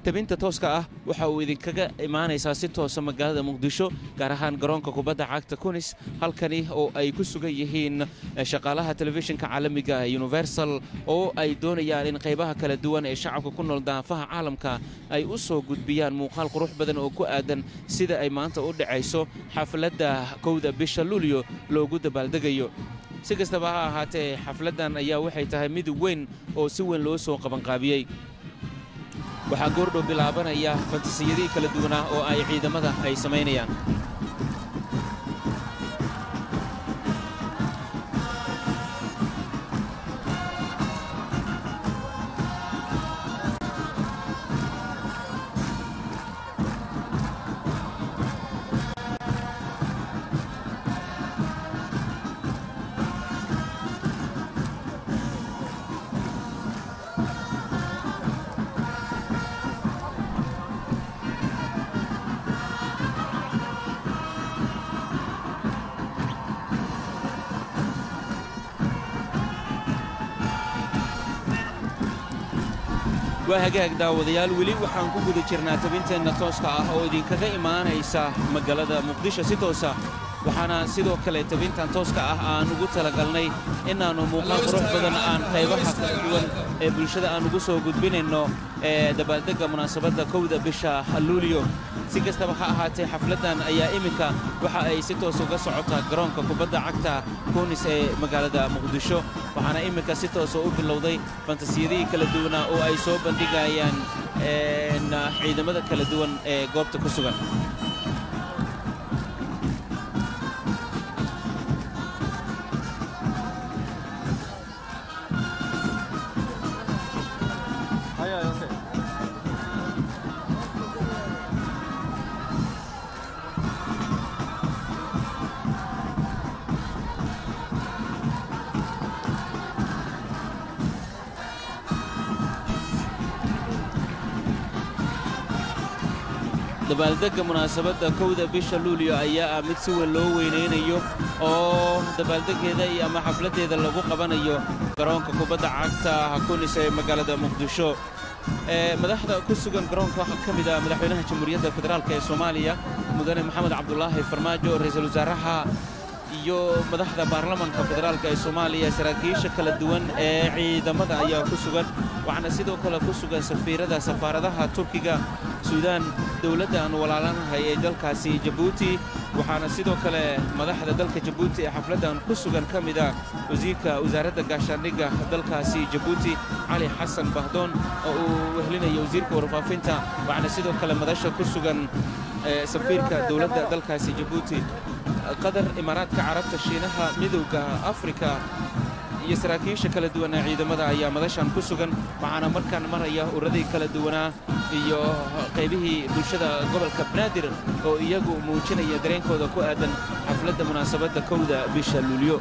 tabinta tooska ah waxa uu idinkaga imaanaysaa si toosa magaalada muqdisho gaar ahaan garoonka kubadda cagta kunis halkani oo ay ku sugan yihiin shaqaalaha telefishinka caalamiga universal oo ay doonayaan in qaybaha kala duwan ee shacabka ku nool daafaha caalamka ay u soo gudbiyaan muuqaal qurux badan oo ku aadan sida ay maanta u dhacayso xafladda kowda bisha luulyo loogu dabaaldegayo si kastaba ha ahaatee xafladdan ayaa waxay tahay mid weyn oo si weyn loo soo qabanqaabiyey waxaa goordhow bilaabanaya fantasiyadihii kala duwanaa oo ay ciidamada ay samaynayaan waa hagaag daawadayaal weli waxaan ku guda jirnaa tabinteenna tooska ah oo idinkaga imaanaysa magaalada muqdisho si toosa waxaana sidoo kale tabintan tooska ah aan ugu talagalnay inaannu muuqaal qurux badan aan qaybaha kala duwan ee bulshada aan ugu soo gudbinayno ee dabaaldegga munaasabadda kowda bisha luulyo si kastaba ha ahaatee xafladdan ayaa iminka waxa ay si toos uga socotaa garoonka kubadda cagta kunis ee magaalada muqdisho waxaana iminka si toosa u bilowday fantasiyadihii kala duwanaa oo ay soo bandhigayaan ciidamada kala duwan ee goobta ku sugan dabaaldegga munaasabadda kowda bisha luulyo ayaa ah mid si weyn loo weynaynayo oo dabaaldeggeeda iyo ama xafladdeeda lagu qabanayo garoonka kubadda cagta hakunis ee magaalada muqdisho madaxda ku sugan garoonka waxaa ka mid ah madaxweynaha jamhuuriyadda federaalk ee soomaaliya mudane maxamed cabdulaahi farmaajo ra'iisul wasaaraha iyo madaxda baarlamanka federaalk ee soomaaliya saraakiisha kala duwan ee ciidamada ayaa ku sugan waxaana sidoo kale ku sugan safiirada safaaradaha turkiga suudaan dowladda aan walaalanahay ee dalkaasi jabuuti waxaana sidoo kale madaxda dalka jabuuti ee xafladdan ku sugan ka mid ah wasiirka wasaaradda gaashaandhigga dalkaasi jabuuti cali xasan bahdoon oo uu wehlinayo wasiirka warfaafinta waxaana sidoo kale madasha ku sugan safiirka dowladda dalkaasi jabuuti qatar imaaraadka carabta shiinaha midowda afrika iyo saraakiisha kala duwan ee ciidamada ayaa madashan ku sugan waxaana markaan maraya uradii kala duwanaa iyo qaybihii bulshada gobolka banaadir oo iyagu muujinaya dareenkooda ku aadan xafladda munaasabadda kowda bisha luulyo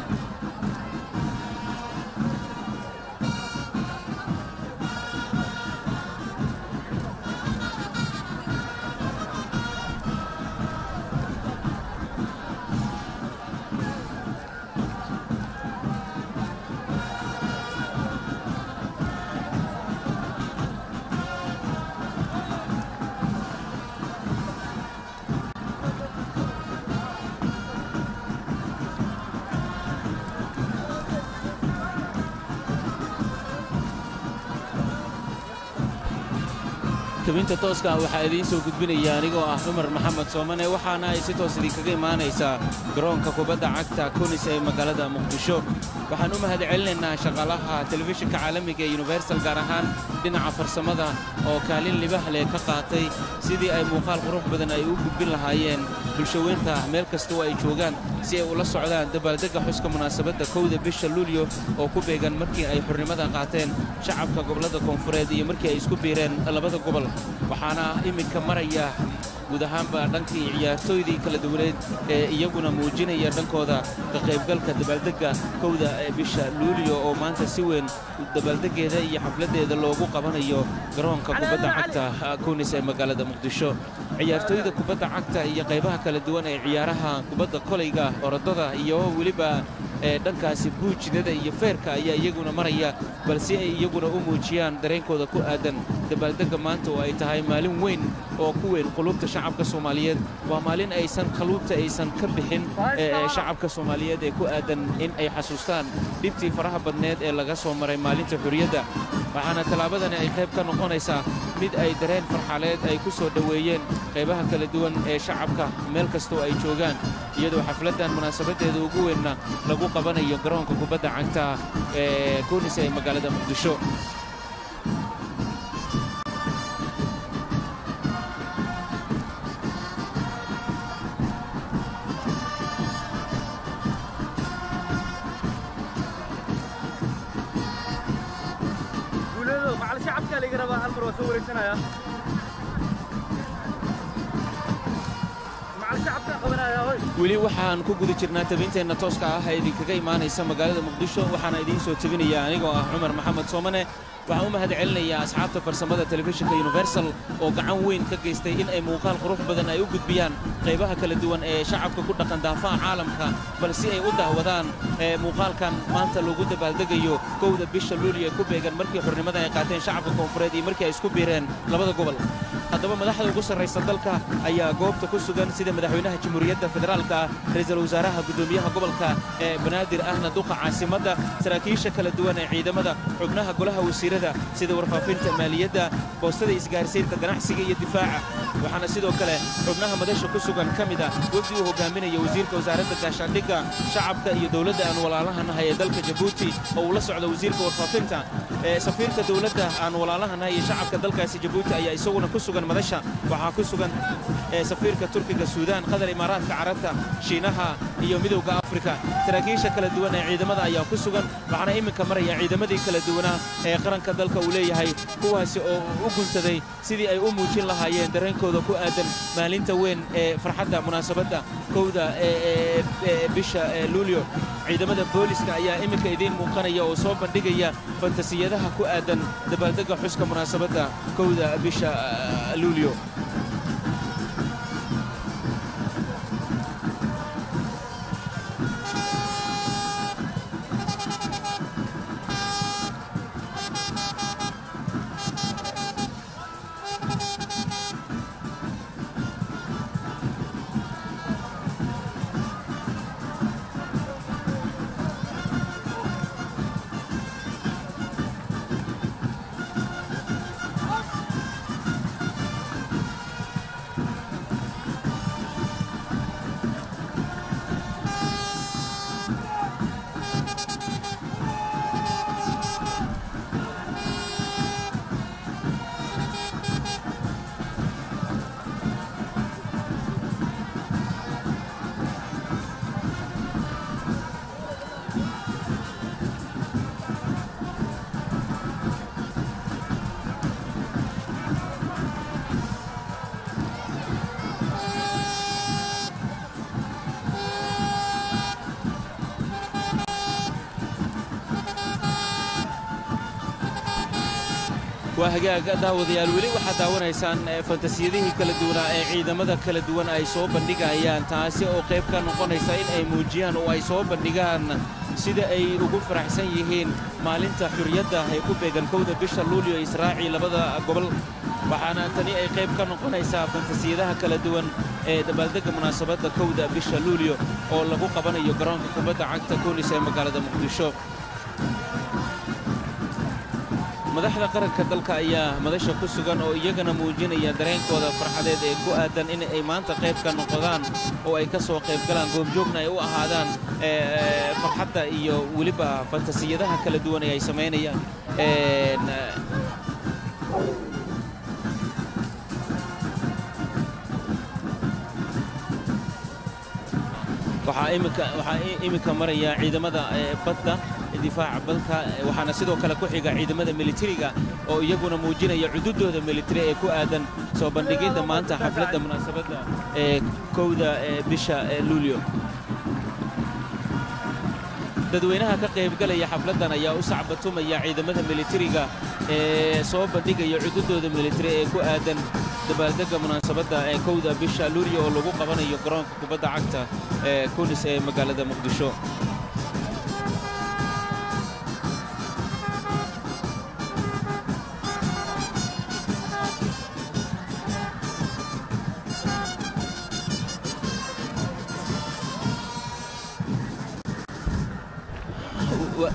tabinta tooska waxaa idiin soo gudbinaya anigoo ah cumar maxamed soomane waxaana ay si toos idinkaga imaanaysaa garoonka kubadda cagta kunis ee magaalada muqdisho waxaan u mahad celinaynaa shaqaalaha telefishinka caalamiga ee universal gaar ahaan dhinaca farsamada oo kaalin libah leh ka qaatay sidii ay muuqaal qurux badan ay u gudbin lahaayeen bulshaweynta meel kastoo ay joogaan si ay ula socdaan dabaaldegga xuska munaasabadda kowda bisha luulyo oo ku beegan markii ay xurnimada qaateen shacabka gobollada koonfureed iyo markii ay isku biireen labada gobol waxaana iminka maraya guud ahaanba dhankii ciyaartooydii kala duwaneed ee iyaguna muujinaya dhankooda ka qaybgalka dabaaldegga kowda ee bisha luulyo oo maanta si weyn dabaaldeggeeda iyo xafladdeeda loogu qabanayo garoonka kubadda cagta kunis ee magaalada muqdisho ciyaartooyda kubadda cagta iyo qaybaha kala duwan ee ciyaaraha kubadda kolayga orodada iyo weliba ee dhankaasi buujinada iyo feerka ayaa iyaguna maraya balse ay iyaguna u muujiyaan dareenkooda ku aadan dabaaldegga maanta oo ay ay tahay maalin weyn oo ku weyn qulubta shacabka soomaaliyeed waa maalin aysan qaluubta aysan ka bixin ee, ee, shacabka soomaaliyeed ee ku aadan in ay xasuustaan dhibtii faraha badneed ee laga soo maray maalinta xurriyadda waxaana tallaabadani ay qayb ka noqonaysaa mid ay dareen farxaleed ay ku soo dhoweeyeen qaybaha kala duwan ee shacabka meel kastoo ay joogaan iyadoo xafladdan munaasabaddeeda ugu weynna lagu qabanayo garoonka kubadda cagta ee koonis ee magaalada muqdisho guuleedo macal shacabka laga rabaa hal mar waa soo wareegsanaya macal shacabka qabanaya hoy weli waxaan ku guda jirnaa tabinteenna tooska ah ee idinkaga imaanaysa magaalada muqdisho waxaana idiin soo tebinaya anigoo ah cumar maxamed soomane waxaan u mahad celinayaa asxaabta farsamada telefishinka universal oo gacan weyn ka geystay in ay muuqaal qurux badan ay u gudbiyaan qaybaha kala duwan ee shacabka ku dhaqan daafaha caalamka bal si ay u dahwadaan ee muuqaalkan maanta lagu dabaaldegayo kowda bisha luuli ee ku beegan markii xornimada ay qaateen shacabka koonfureed iyo markii ay isku biireen labada gobol haddaba madaxda ugu sarraysa dalka ayaa goobta ku sugan sida madaxweynaha jamhuuriyadda federaalka ah ra'iisul wasaaraha guddoomiyaha gobolka ee banaadir ahna duqa caasimadda saraakiisha kala duwan ee ciidamada xubnaha golaha wasiirada sida warfaafinta maaliyadda boostada isgaarsiinta ganacsiga iyo difaaca waxaana sidoo kale xubnaha madasha ku sugan ka mid ah wefdi uu hogaaminaya wasiirka wasaaradda gaashaandhigga shacabka iyo dowladda aan walaalahanahay ee dalka jabuuti oo uu la socdo wasiirka warfaafinta ee safiirka dowladda aan walaalahanahay iyo shacabka dalkaasi jabuuti ayaa isaguna ku sugan madasha waxaa ku sugan ee safiirka turkiga suudaan qatar imaaraadka carabta shiinaha iyo midowda afrika saraakiisha kala duwan ee ciidamada ayaa ku sugan waxaana iminka maraya ciidamadii kala duwanaa ee qaranka dalka uu leeyahay kuwaasi oo u guntaday sidii ay u muujin lahaayeen dareenkooda ku aadan maalinta weyn ee farxadda munaasabadda kowda ee ee- ee bisha ee luulyo ciidamada booliska ayaa iminka idiin muuqanaya oo soo bandhigaya fantasiyadaha ku aadan dabaaldegga xuska munaasabadda kowda bisha ah, luulyo waa hagaag daawadayaal weli waxaad daawanaysaan eh, fantasiyadihii kala duwanaa ee ciidamada kala duwan ay soo bandhigayaan taasi oo qayb ka noqonaysa in ay muujiyaan oo ay soo bandhigaan sida ay ugu faraxsan yihiin maalinta xurriyadda ee ku beegan kowda bisha luulyo israaci labada gobol waxaana tani ay qayb ka noqonaysaa fantasiyadaha kala duwan ee dabaaldegga munaasabadda kowda bisha luulyo oo lagu qabanayo garoonka kubadda cagta koonis ee magaalada muqdisho madaxda qaranka dalka ayaa madasha ku sugan oo iyagana muujinaya dareenkooda farxadeed ee ku aadan in ay maanta qayb ka noqdaan oo ay ka soo qayb galaan goobjoogna ay u ahaadaan ee, farxadda iyo weliba fantasiyadaha kala duwan ee ay samaynayaan Een, waxaa iminka waxaa i- iminka maraya ciidamada ee, badda difaaca badka ee, waxaana sidoo kale ku xiga ciidamada militariga oo iyaguna muujinaya cududooda militari ee ku aadan soo bandhigidda maanta xafladda munaasabadda ee kowda ee bisha ee luulyo dadweynaha ka qaybgalaya xafladdan ayaa u sacbatumaya ciidamada militariga ee soo bandhigaya cududooda militari ee ku aadan dabaaldegga munaasabadda ee kowda bisha luulyo oo lagu qabanayo garoonka kubadda cagta ee kunis ee magaalada muqdisho wa-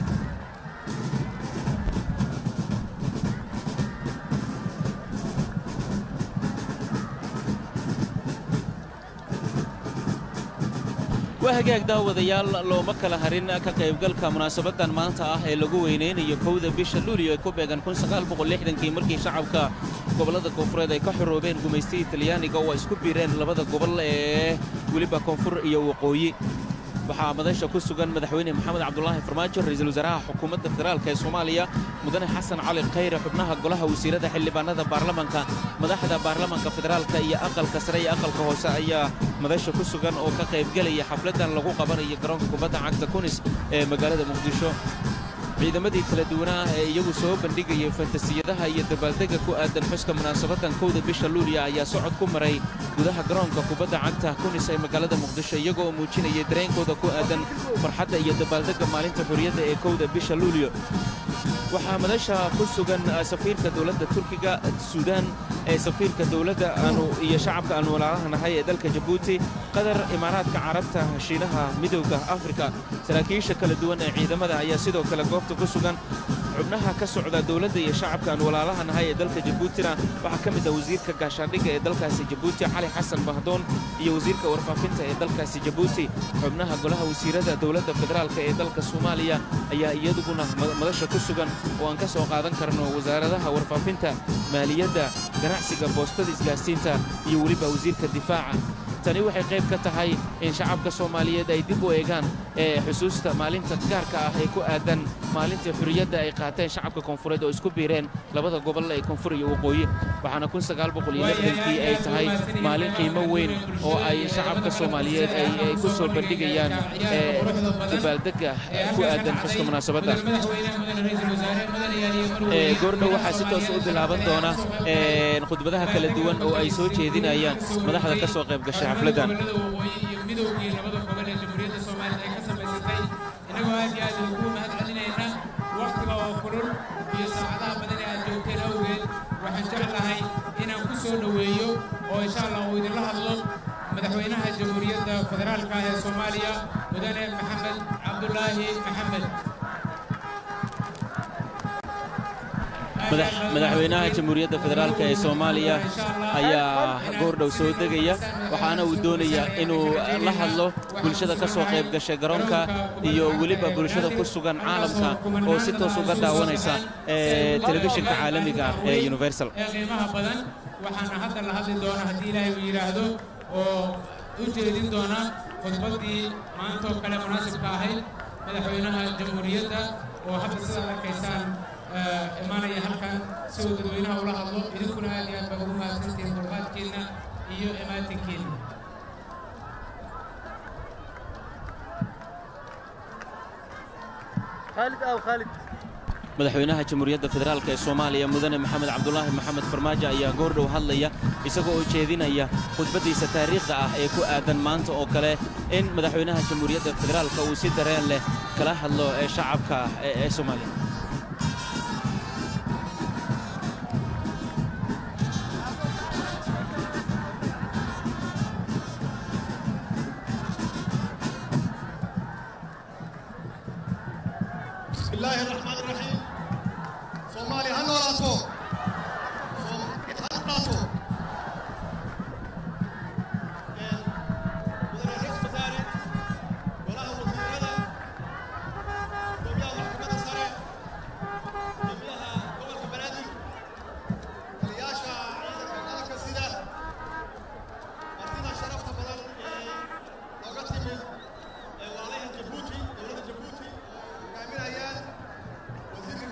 waa hagaag daawadayaal looma kala harin ka qaybgalka munaasabadan maanta ah ee lagu weynaynayo kowda bisha luulyo ee ku beegan kii markii shacabka gobollada koonfureed ay ka xoroobeen gumaystiga talyaaniga oo ay isku biireen labada gobol ee weliba koonfur iyo waqooyi waxaa madasha ku sugan madaxweyne maxamed cabdulaahi farmaajo ra'iisul wasaaraha xukuumadda federaalk ee soomaaliya mudane xasan cali khayre xubnaha golaha wasiirada xildhibaanada baarlamanka madaxda baarlamanka federaalka iyo aqalka sare iyo aqalka hoose ayaa madasha ku sugan oo ka qaybgelaya xafladan lagu qabanayo garoonka kubadda cagta kunis ee magaalada muqdisho ciidamadii kala duwanaa ee iyagu soo bandhigayay fantasiyadaha iyo dabaaldega ku aadan xuska munaasabadan kowda bisha luuliya ayaa socod ku maray gudaha garoonka kubadda cagta kunis ee magaalada muqdisho iyagoo muujinayay dareenkooda ku aadan farxadda iyo dabaaldega maalinta xurriyadda ee kowda bisha luuliyo waxaa madasha ku sugan ah, safiirka dowladda turkiga suudaan ee safiirka dowladda aanu iyo shacabka aanu walaalaha ee dalka jabuuti qatar imaaraadka carabta shiinaha midowda afrika saraakiisha kala duwan ee ciidamada ayaa sidoo kale goobta ku sugan xubnaha ka socda dowladda iyo shacabka aan walaalaha nahay ee dalka jabuutina waxaa ka mid ah wasiirka gaashaandhigga ee dalkaasi jabuuti cali xasan bahdoon iyo wasiirka warfaafinta ee dalkaasi jabuuti xubnaha golaha wasiirada dowladda federaalk ee dalka soomaaliya ayaa iyaduguna ma- madasha ku sugan oo aan ka soo qaadan karno wasaaradaha warfaafinta maaliyadda ganacsiga boostada isgaarsiinta iyo weliba wasiirka difaaca tani waxay qayb ka tahay in shacabka soomaaliyeed ay dib u eegaan ee xusuusta maalinta gaarka ah ee ku aadan maalintii xurriyadda ay qaateen shacabka koonfureed oo isku biireen labada gobol ee koonfur iyo waqooyi waxaana kii ay tahay maalin qiimo weyn oo ay shacabka soomaaliyeed ay ay ku soo bandhigayaan ee dabaaldega ku aadan xuska munaasabadda Ee, goordhow waxaa si toos u bilaaban doona ee, khudbadaha kala duwan oo ay soo jeedinayaan madaxda ka soo qayb gashay xafladdan midowgii labada gobol ee jamhuuriyadda soomaaliya ay ka samaysatay innagoo aad iyo aad ugu mahad celinayna wakhtiga oo kulul iyo saacadaha badan ee aad joogteen awgeed waxaan jeclahay inaan ku soo dhoweeyo oo insha allah uu idinla hadlo madaxweynaha jamhuuriyadda federaalka ah ee soomaaliya mudane maxamed cabdulaahi maxamed Madax- madaxweynaha jamhuuriyadda federaalk ee soomaaliya ayaa goordhow soo degaya waxaana uu doonayaa inuu la hadlo bulshada ka soo qayb gashay garoonka iyo weliba bulshada ku sugan caalamka oo si toos uga daawanaysa ee, telefishinka caalamiga ah ee universal ee qiimaha badan waxaana hadda la hadli doona haddii ilaahay uu yidhaahdo oo u jeedin doona khudbaddii maanta oo kale munaasibka ahayd madaxweynaha jamhuuriyadda oo hadda sidaad arkaysaan eh, imaanaya halkan si uu dadweynaha ula hadlo idinkuna aad iyo aad baa ugu mahadsantihiin dulqaadkiinna iyo imaatinkiinna خالد أو خالد madaxweynaha jamhuuriyadda federaalk ee soomaaliya mudane maxamed cabdulaahi maxamed farmaajo ayaa goordhow hadlaya isagoo oo jeedinaya khudbaddiisa taariikhda ah ee ku aadan maanta oo kale in madaxweynaha jamhuuriyadda federaalka uu si dareen leh kala hadlo ee shacabka ee ee soomaaliya بسم الله الرحمن الرحيم صومالي هنوراتو هنوراتو مدن الرئيس وزاري وله وزيرada gudoomiyaha maxkamadda sare gudoomiyaha gobolka banaadir taliyaasha ciidanka qaranka sida martida sharafta badan ee nooga timid ee walaalaha jabuuti dowladda jabuuti hogaaminayaan wasiirka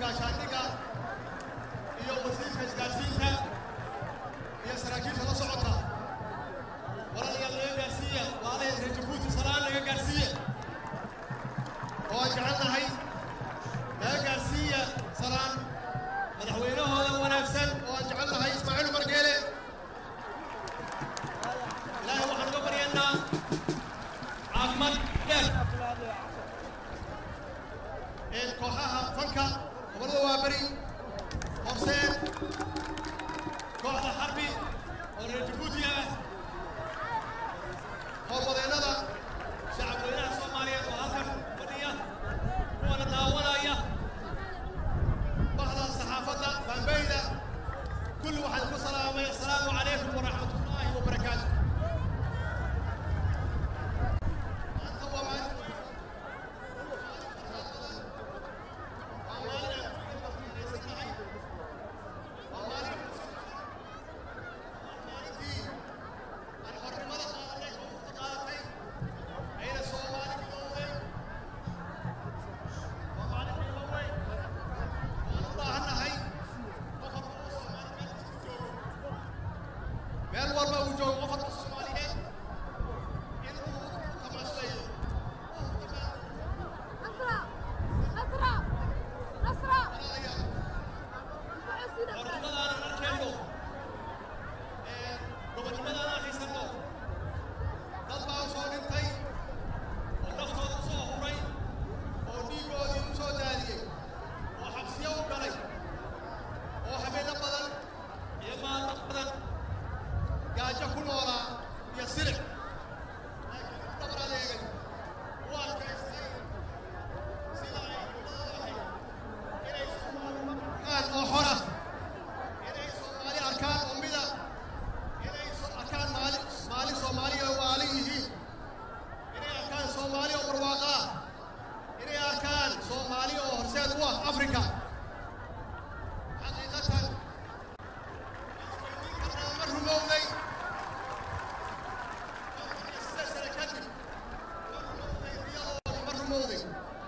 samowday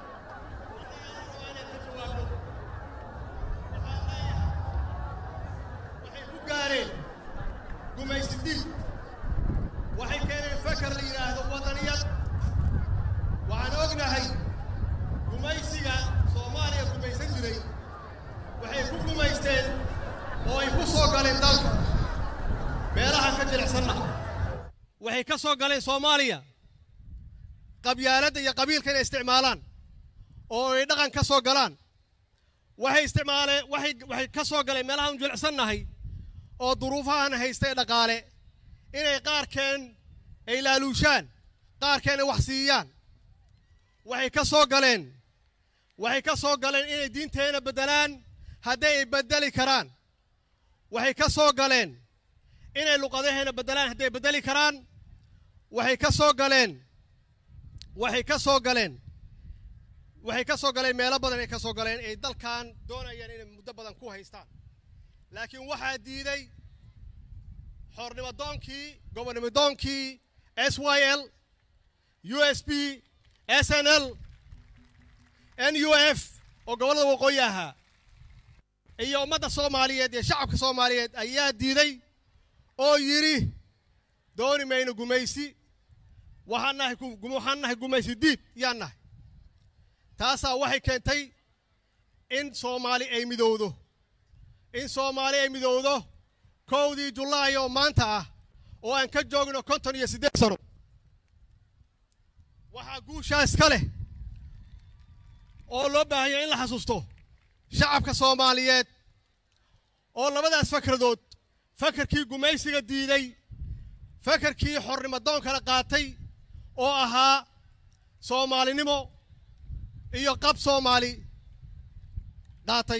waxay ku gaareen gumaysi dil waxay keeneen fakar la yidhaahdo wadaniyad waxaan ognahay gumaysiga soomaaliya gumaysan jiray waxay ku gumaysteen oo ay ku soo galeen dalka meelaha ka jilicsanna waxay ka soo galeen soomaaliya qabyaaladda iyo qabiilka inay isticmaalaan oo ay dhaqan ka soo galaan waxay isticmaaleen waxay waxay ka soo galeen meelaha un jilicsannahay oo duruufahan haysta ee dhaqaale inay qaarkeen ay laaluushaan qaarkeen ay wax siiyaan waxay ka soo galeen waxay ka soo galeen inay diinteena beddelaan hadday ay beddeli karaan waxay ka soo galeen inay luqadaheena beddelaan hadday beddeli karaan waxay ka soo galeen waxay ka soo galeen waxay ka soo galeen meelo badan ay ka soo galeen ay dalkan doonayaan inay muddo badan ku haystaan laakiin waxaa diiday xornimo doonkii gobonnimo doonkii s y l u s b s n l n u f oo gobollada waqooyi ahaa iyo ummadda soomaaliyeed iyo shacabka soomaaliyeed ayaa diiday oo yidhi dooni mayno gumaysi waxaan nahay waxaan nahay gumaysi diid yaan nahay taasaa waxay keentay in soomaali ay midowdo in soomaali ay midowdo kowdii julaay oo maanta ah oo aan ka joogno konton iyo siddeed sano waxaa guushaas ka leh oo loo baahanya in la xasuusto shacabka soomaaliyeed oo labadaas fakradood fakarkii gumaysiga diiday fakarkii xornimo doonkana qaatay oo ahaa soomaalinimo iyo qab soomaali qaatay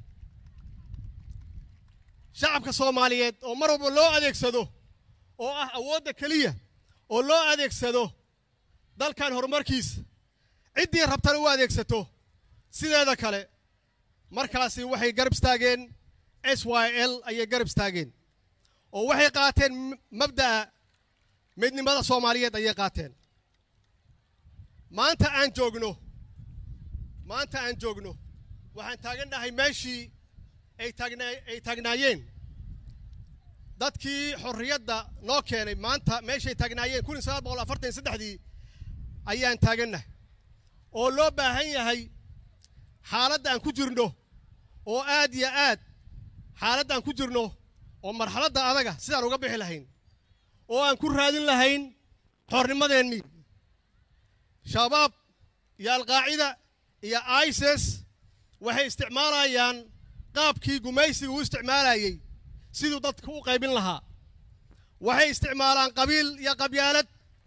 shacabka soomaaliyeed oo mar walba loo adeegsado oo ah awoodda keliya oo loo adeegsado dalkan horumarkiisa ciddii rabtana u adeegsato sideeda kale markaasi waxay garab istaageen s y l ayay garab istaageen oo waxay qaateen mabda'a midnimada soomaaliyeed ayay qaateen maanta aan joogno maanta aan joogno waxaan taagannahay meeshii ay taagnaa ay taagnaayeen dadkii xorriyadda noo keenay maanta meeshay taagnaayeen kun iyo sagaal boqol afartan iyo saddexdii ayaan taagannahay oo loo baahan yahay xaaladda aan ku jirno oo aad iyo aad xaaladda aan ku jirno oo marxaladda adaga sidaan uga bixi lahayn oo aan ku raadin lahayn xornimadeennii shabaab iyo alqaacida iyo isis waxay isticmaalayaan qaabkii gumaysiga u isticmaalayey siduu dadka u qaybin lahaa waxay isticmaalaan qabiil iyo qabyaalad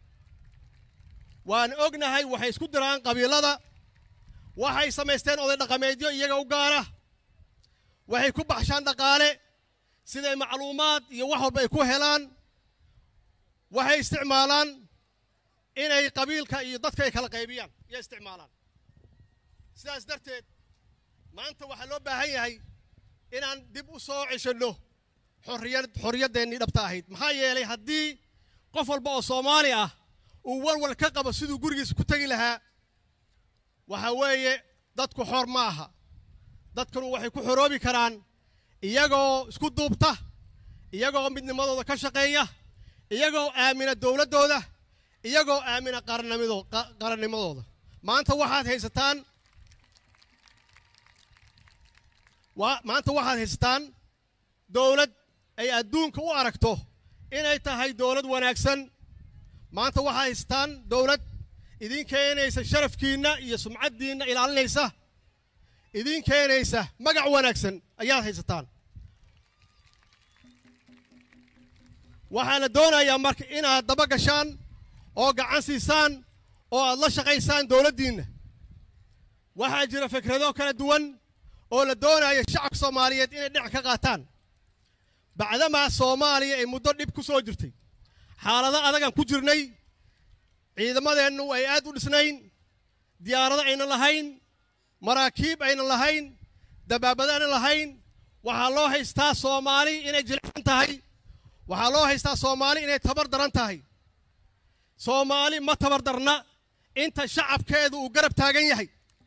waan ognahay waxay isku diraan qabiilada waxay samaysteen oday dhaqameedyo iyaga u gaara waxay ku baxshaan dhaqaale siday macluumaad iyo wax walba ay ku helaan waxay isticmaalaan inay qabiilka iyo dadka ay kala qaybiyaan iyo isticmaalaan sidaas darteed maanta waxaa loo baahan yahay inaan dib u soo ceshanno xorriyad xorriyaddeenii dhabta ahayd maxaa yeelay haddii qof walba oo soomaali ah uu walwal ka qabo siduu gurigiisa ku tegi lahaa waxaa weeye dadku xor ma aha dadkanu waxay ku xoroobi karaan iyagoo isku duubta iyagoo midnimadooda ka shaqeeya iyagoo aamina dowladdooda iyagoo aamina qarannimido qarannimadooda maanta waxaad haysataan maanta waxaad haysataan dowlad ay adduunka u aragto inay tahay dowlad wanaagsan maanta waxaad haysataan dowlad idin keenaysa sharafkiinna iyo sumcaddiinna ilaalinaysa idin keenaysa magac wanaagsan ayaad haysataan waxaa la doonayaa marka inaad daba gashaan oo gacan siisaan oo aad la shaqaysaan dowladdiinna waxaa jira fikrado kala duwan oo la doonaya shacabka soomaaliyeed inay dhinac ka qaataan bacdamaa soomaaliya ay muddo dhib ku soo jirtay xaalado adagaan ku jirnay ciidamadeennu ay aad u dhisnayn diyaarado aynan lahayn maraakiib aynan lahayn dabaabado aynan lahayn waxaa loo haystaa soomaali inay jilicsan tahay waxaa loo haystaa soomaali inay tabar daran tahay soomaali ma tabar darna inta shacabkeedu uu garab taagan yahay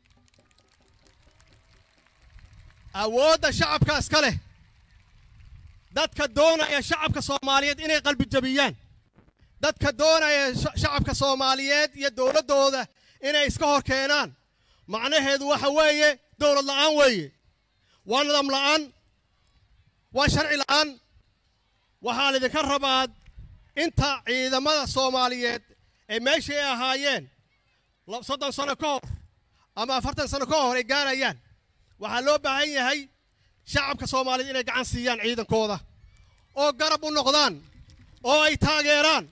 awoodda shacabka iska leh dadka doonaya shacabka soomaaliyeed inay qalbi jabiyaan dadka doonaya sha- shacabka soomaaliyeed iyo dowladdooda inay iska hor keenaan macnaheedu waxa weeye dowlad la'aan weeye waa nidaam la'aan waa sharci la'aan waxaa laydinka rabaa inta ciidamada soomaaliyeed ee meeshii ay ahaayeen la- soddon sano ka hor ama afartan sano ka hor ay gaarayaan waxaa loo baahan yahay shacabka soomaaliyeed inay gacan siiyaan ciidankooda oo garab u noqdaan oo ay taageeraan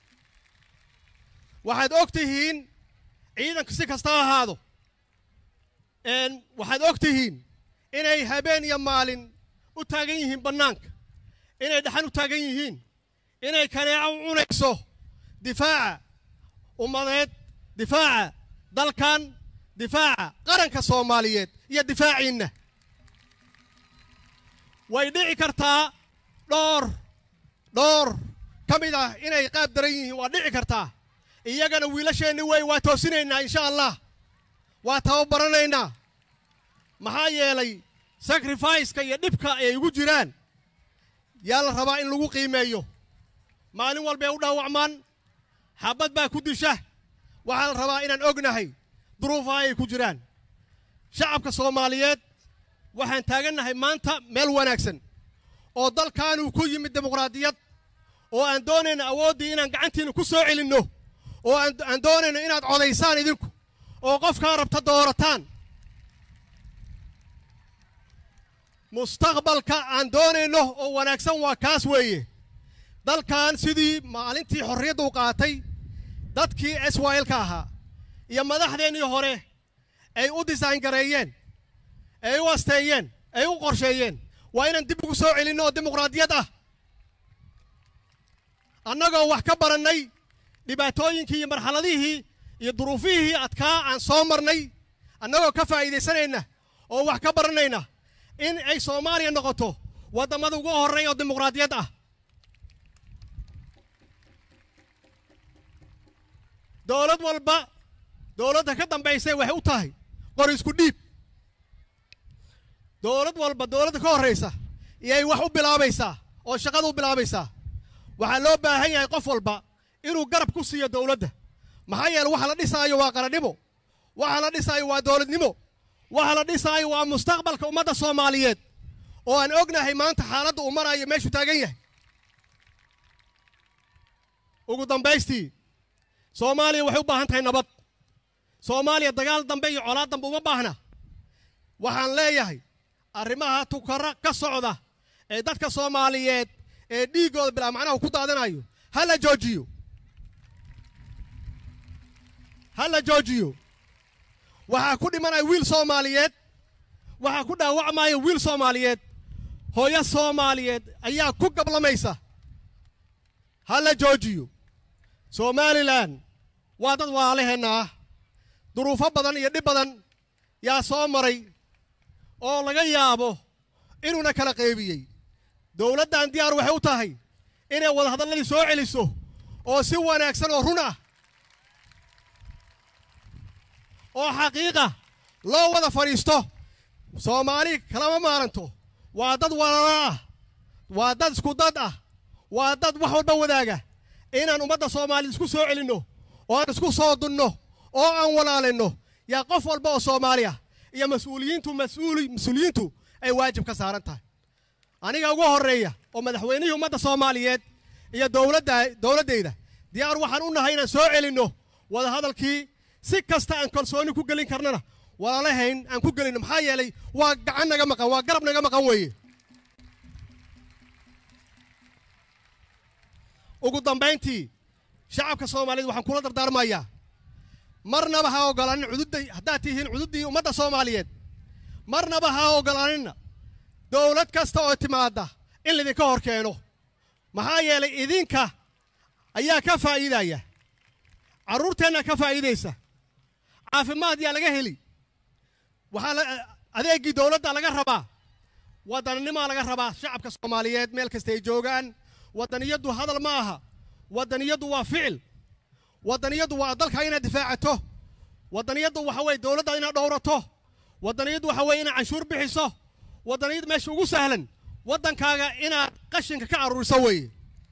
waxaad og tihiin ciidanku si kasta ha ahaado een, waxaad og tihiin inay habeen iyo maalin u taagan yihiin bannaanka inay dhaxan u taagan yihiin inay kaneeco u cunayso difaaca ummadeed difaaca dalkan difaaca qaranka soomaaliyeed iyo difaaciinna way dhici kartaa dhowr dhowr ka mid ah inay qaab daran yihiin waa dhici kartaa iyagana wiilasheenni wey waa toosinaynaa insha allah waa tababaranaynaa maxaa yeelay sacrificeka iyo dhibka ay igu jiraan yaa la rabaa in lagu qiimeeyo maalin walbay u dhaawacmaan xabad baa ku disha waxaa la rabaa inaan ognahay duruufaha ay ku jiraan shacabka soomaaliyeed waxaan taagannahay maanta meel wanaagsan oo dalkaanuu ku yimid dimuqraadiyad oo aan doonayno awooddii inaan gacantiina ku soo celinno oo aan aan doonayno inaad codaysaan idinku oo qofkaa rabta doorataan mustaqbalka aan doonayno oo wanaagsan waa kaas weeye dalkan sidii maalintii xorriyadda u qaatay dadkii swilka ahaa iyo madaxdeennii hore ay u design gareeyeen ay u asteeyeen ay u qorsheeyeen waa inaan dib ugu soo celinno oo dimuqraadiyad ah annagoo wax ka barannay dhibaatooyinkii iyo marxaladihii iyo duruufihii adkaa aan soo marnay annagoo ka faa'iidaysanayna oo wax ka baranayna in ay soomaaliya noqoto waddamada ugu horreeya oo dimuqraadiyad ah dowlad walba dowladda ka dambaysay waxay u tahay qor isku dhiib dowlad walba dowladda ka horraysa iyay wax u bilaabaysaa oo shaqada u bilaabaysaa waxaa loo baahan yahay qof walba inuu garab ku siiyo dowladda maxaa yeele waxa la dhisaayo waa qarannimo waxa la dhisaayo waa dowladnimo waxa la dhisaayo waa mustaqbalka ummadda soomaaliyeed oo aan ognahay maanta xaaladda uu marayo meeshuu taagan yahay ugu dambaystii soomaaliya waxay u baahan tahay nabad soomaaliya dagaal dambe iyo colaad dambe uma baahna waxaan leeyahay arrimaha tukara ka socda ee dadka soomaaliyeed ee dhiiggooda bilaa macnaha uu ku daadanayo ha la joojiyo ha la joojiyo waxaa ku dhimanaya wiil soomaaliyeed waxaa ku dhaawacmaya wiil soomaaliyeed hooyo soomaaliyeed ayaa ku gablamaysa ha la joojiyo somalilan waa dad waalaheenna ah duruufo badan iyo dhib badan yaa soo maray oo laga yaabo inuuna kala qeybiyey dowladdan diyaar waxay u tahay inay wadahadalladii soo celiso oo si wanaagsan oo run ah oo xaqiiqa loo wada fadhiisto soomaali kalama maaranto waa dad walaalo ah waa dad isku dad ah waa dad wax walba wadaaga inaan ummadda soomaaliyed isku soo celinno oo aan isku soo dunno oo aan walaalinno yaa qof walba oo soomaaliya iyo mas-uuliyiintu mas-uuli mas-uuliyiintu ay waajib ka saaran tahay aniga ugu horreeya oo madaxweynihii ummadda soomaaliyeed iyo dowladda dowladdayda diyaar waxaan u nahay inaan soo celinno wadahadalkii si kasta aan kalsooni ku gelin karnana walaalahayn aan ku gelinno maxaa yeelay waa gacan naga maqan waa garab naga maqan weeye ugu dambayntii shacabka soomaaliyeed waxaan kula dardaarmayaa marnaba ha ogolaanin cududday haddaad tihiin cududdii ummadda soomaaliyeed marnaba ha ogolaaninna dowlad kasta oo timaadda in laydinka hor keeno maxaa yeelay idinka ayaa ka faa'iidaya carruurteenna ka faa'iidaysa caafimaad yaa laga heli waxaa la adeeggii dowladda laga rabaa waddannimaa laga rabaa shacabka soomaaliyeed meel kasta ay joogaan waddaniyaddu hadal ma aha waddaniyaddu waa ficil waddaniyaddu waa dalka inaad difaacato waddaniyaddu waxa weeye dowladda inaad dhowrato waddaniyaddu waxa weeye inaad canshuur bixiso waddaniyad meesha ugu sahlan waddankaaga inaad qashinka ka aruuriso weeye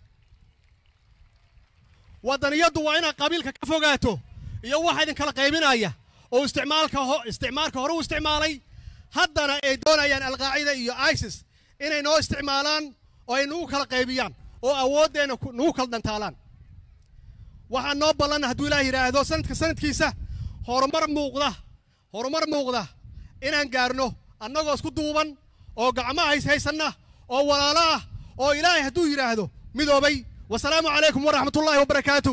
waddaniyaddu waa inaad qabiilka ka fogaato iyo waxa idin kala qaybinaya oo isticmaalka ho isticmaalka hore u isticmaalay haddana ay doonayaan alqaacida iyo isis inay noo isticmaalaan oo ay nagu kala qaybiyaan oo awooddeenna ku- nagu kala dhantaalaan waxaa noo ballan hadduu ilaah yidhaahdo sanadka sanadkiisa horumar muuqda horumar muuqda inaan gaarno annagoo isku duuban oo gacmaha hays haysanna oo walaalo ah oo ilaahay hadduu yidhaahdo midoobay wasalaamu calaykum waraxmatullaahi wabarakaatu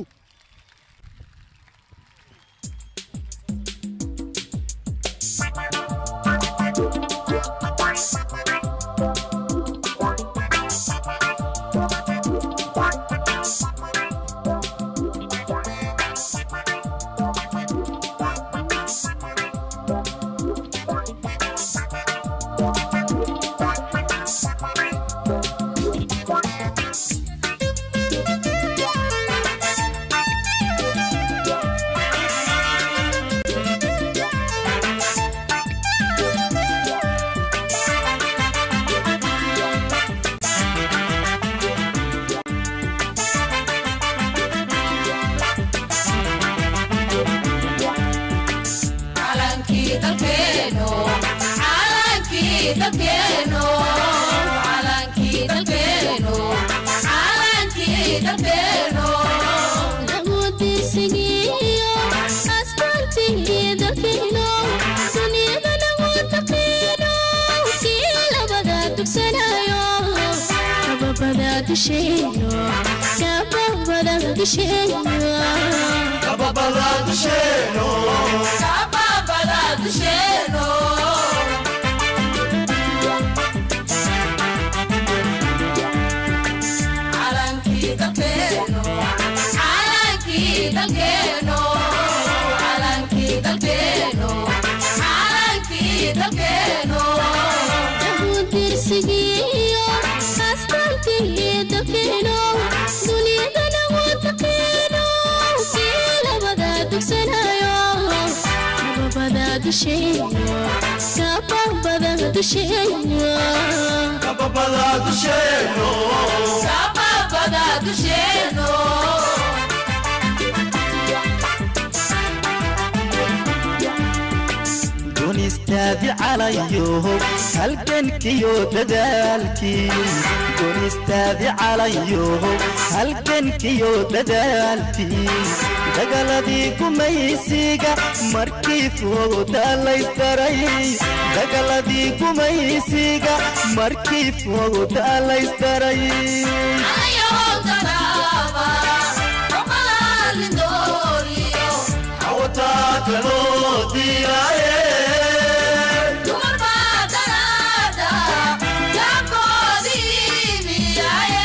calankii dalkeeno calankii dalkeeno calankii dalkeeno calankii dalkeeno lagudiisigiyo astaantii dalkeeno duniyada lagu taqiino kii labada dugsanayo kababada dusheeno kababada dusheeno kababada dusheeno kababada dusheeno calankii dalkeeno calankii dalkeeno calankii dalkeeno calankii dalkeeno lagudiisigiyo astaantii dalkeeno duniyada lagu taqiino kii labada dugsanayo kababada dusheeno kababada dusheeno kababada dusheeno kababada dusheeno dunistaadi calayo halgankiyo dadaalkii dunistaadi calayo halgankiyo dadaalkii dagaladii gumaysiga markii fooda laysdaray dagaladii gumaysiga markii fooda laysdaray Kaloo diiraaye Dumar baa daraada, yaabkoodii miyaaye.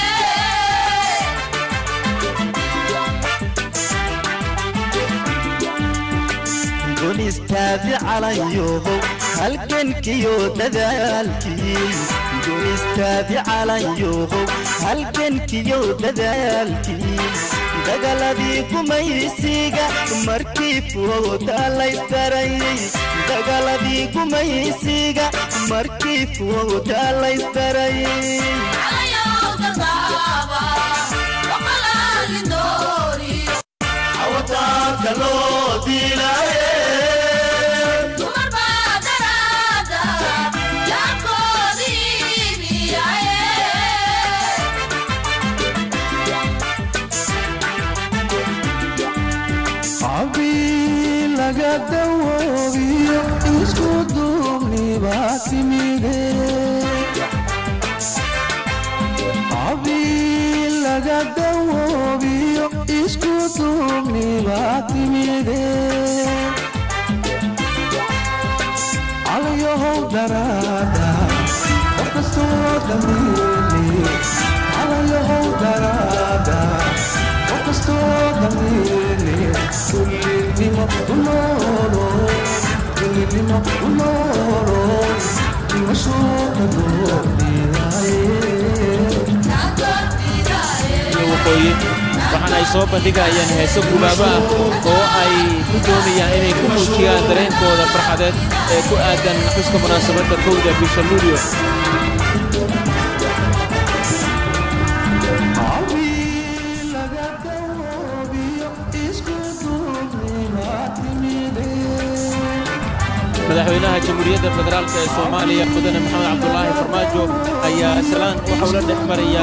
dunistaadi calayo halgankiyo dadaalkii dunistaadi calayo halgankiyo dadaalkii dagaladii gumaysiga markii fooda laysdaray dagaladii gumaysiga markii fooda laysdaray Alayow darbaaba, waqalaalin dooriyo. Awataanka loo diilaaye Dumar baa daraada, yaabkoodii miyaaye. cabii laga dawoobiyo isku duubnibaa timide cabii laga dawoobiyo isku duubnibaa timide calayahow daraada qof kastoo damiirni calayahow daraada qof kastoo damiirni kullinimo u noolo kullinimo u noolo dimashooka doorbidaye iyo waqooyi waxaana ay soo bandhigayaan heeso gubaabo ah oo ay ku doonayaan inay ku muujiyaan dareenkooda farxadeed ee ku aadan xuska munaasabadda kowda bisha luulyo madaxweynaha jamhuuriyadda federaalk ee soomaaliya mudane maxamed cabdulaahi farmaajo ayaa salaan waxau la dhex maraya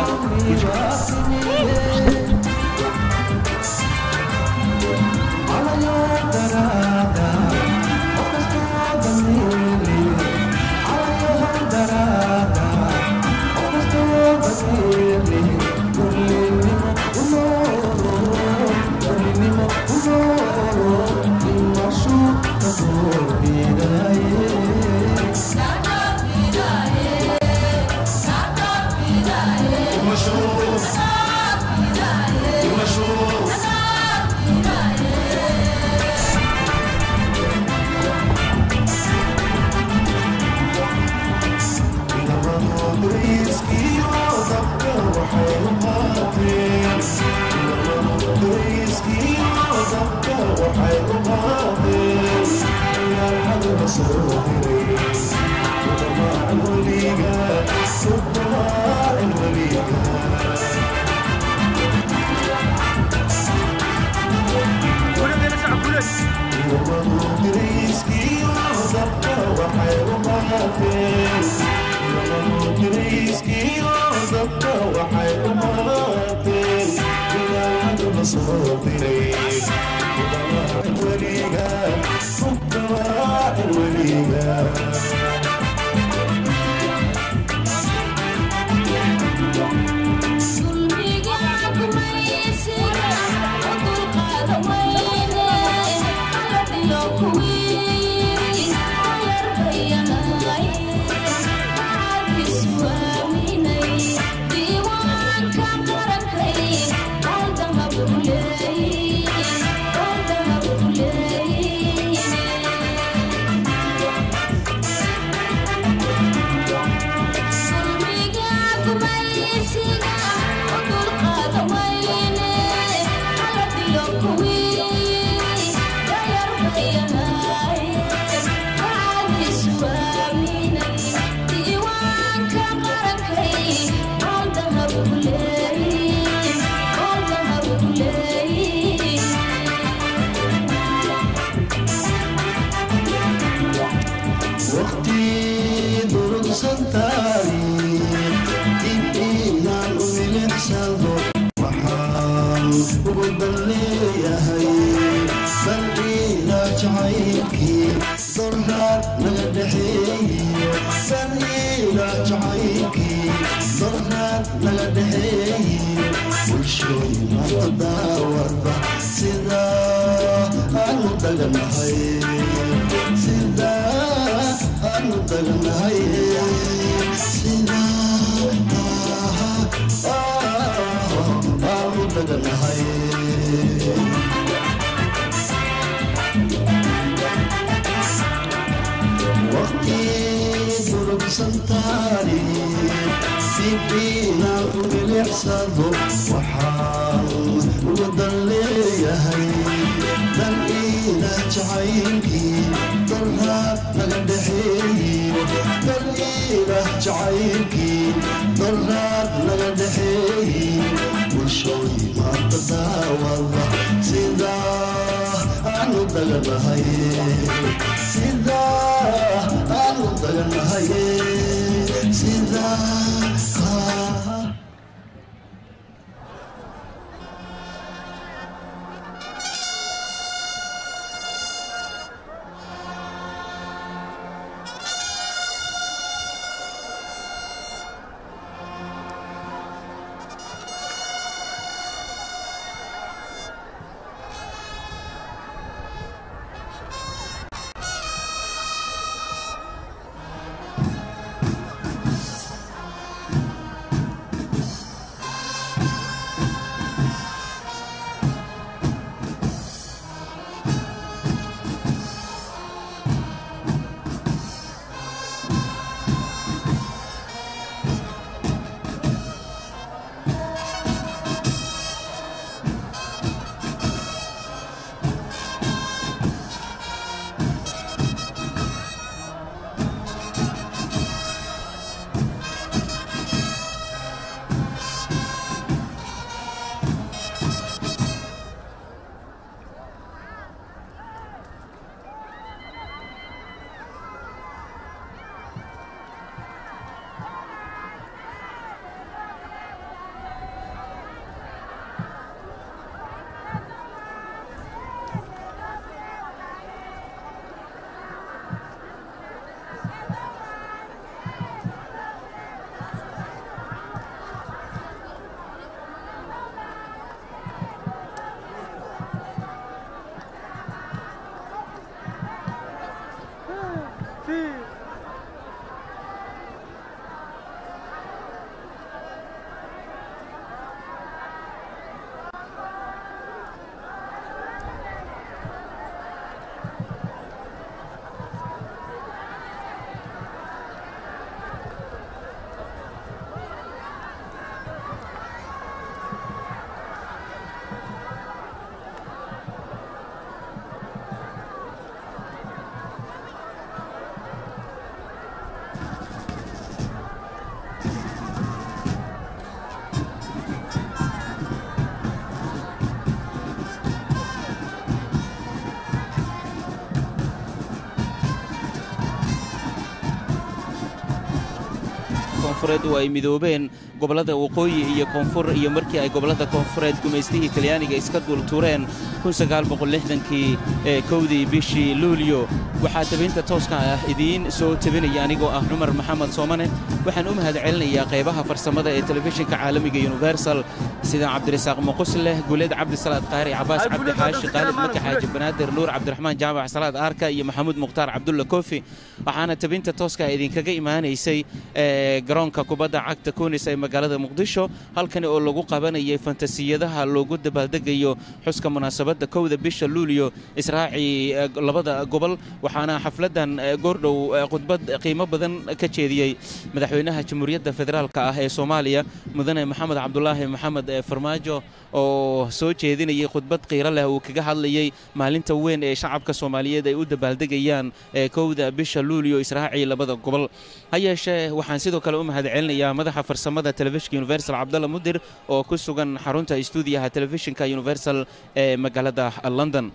koonfureed oo ay midoobeen gobollada waqooyi iyo koonfur iyo markii ay gobollada koonfureed gumaystihii talyaaniga iska duultuureen kii ee kowdii bishii luulyo waxaa tabinta tooska ah idiin soo tabinaya anigoo ah cumar maxamed soomane waxaan u mahad celinayaa qaybaha farsamada ee telefishinka caalamiga universal sida cabdirasaaq muqusleh guleed cabdisalaad qaari cabaas cabdi xaashi qaalid maka xaaji banaadir nuur cabdiraxmaan jaamac salaad aarka iyo maxamuud mukhtaar cabdulla kofi waxaana tabinta tooska idinkaga imaanaysay garoonka kubadda cagta kunis ee magaalada muqdisho halkani oo lagu qabanayay fantasiyadaha loogu dabaaldegayo xuska munaasabadda kowda bisha luulyo israacii labada gobol waxaana xafladdan goordhow khudbad qiimo badan ka jeediyey madaxweynaha jamhuuriyadda federaalka ah ee soomaaliya mudane maxamed cabdulaahi maxamed farmaajo oo soo jeedinayay khudbad qiiro leh uu kaga hadlayey maalinta weyn ee shacabka soomaaliyeed ay u dabaaldegayaan kowda bisha luulyo israacii labada gobol ha yeeshee waxaan sidoo kale u mahad celinayaa madaxa farsamada telefishinka universal cabdalla mudir oo ku sugan xarunta istuudiyaha telefishinka universal ee magaalada london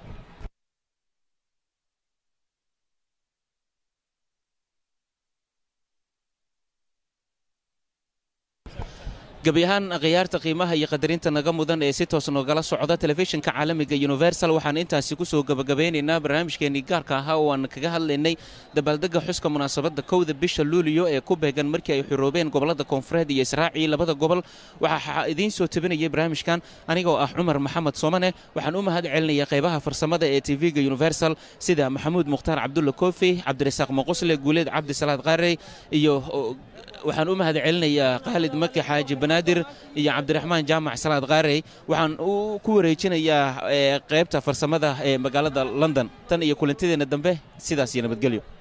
gebi ahaan khiyaarta qiimaha iyo qadarinta naga mudan ee si toos noogala socda telefishinka caalamiga universal waxaan intaasi ku soo gebagabeynaynaa barnaamijkeennii gaarka ahaa oo aan kaga hadlaynay dabaaldegga xuska munaasabadda kowda bisha luuliyo ee ku beegan markii ay xuroobeen gobollada koonfureed iyo israacii labada gobol waxaa idiin soo tabinayay barnaamijkan anigoo ah cumar maxamed soomane waxaan u mahad celinaya qaybaha farsamada ee tv-ga universal sida maxamuud mukhtaar cabdulla kofi cabdirasaaq muqusle guuleed cabdisalaad qaarey iyo waxaan u mahad celinayaa khaalid maki xaaji banaadir iyo cabdiraxmaan jaamac salaad qaarey waxaan ku wareejinayaa qaybta farsamada ee magaalada london tan iyo kulantideenna dambe sidaas iyo nabadgelyo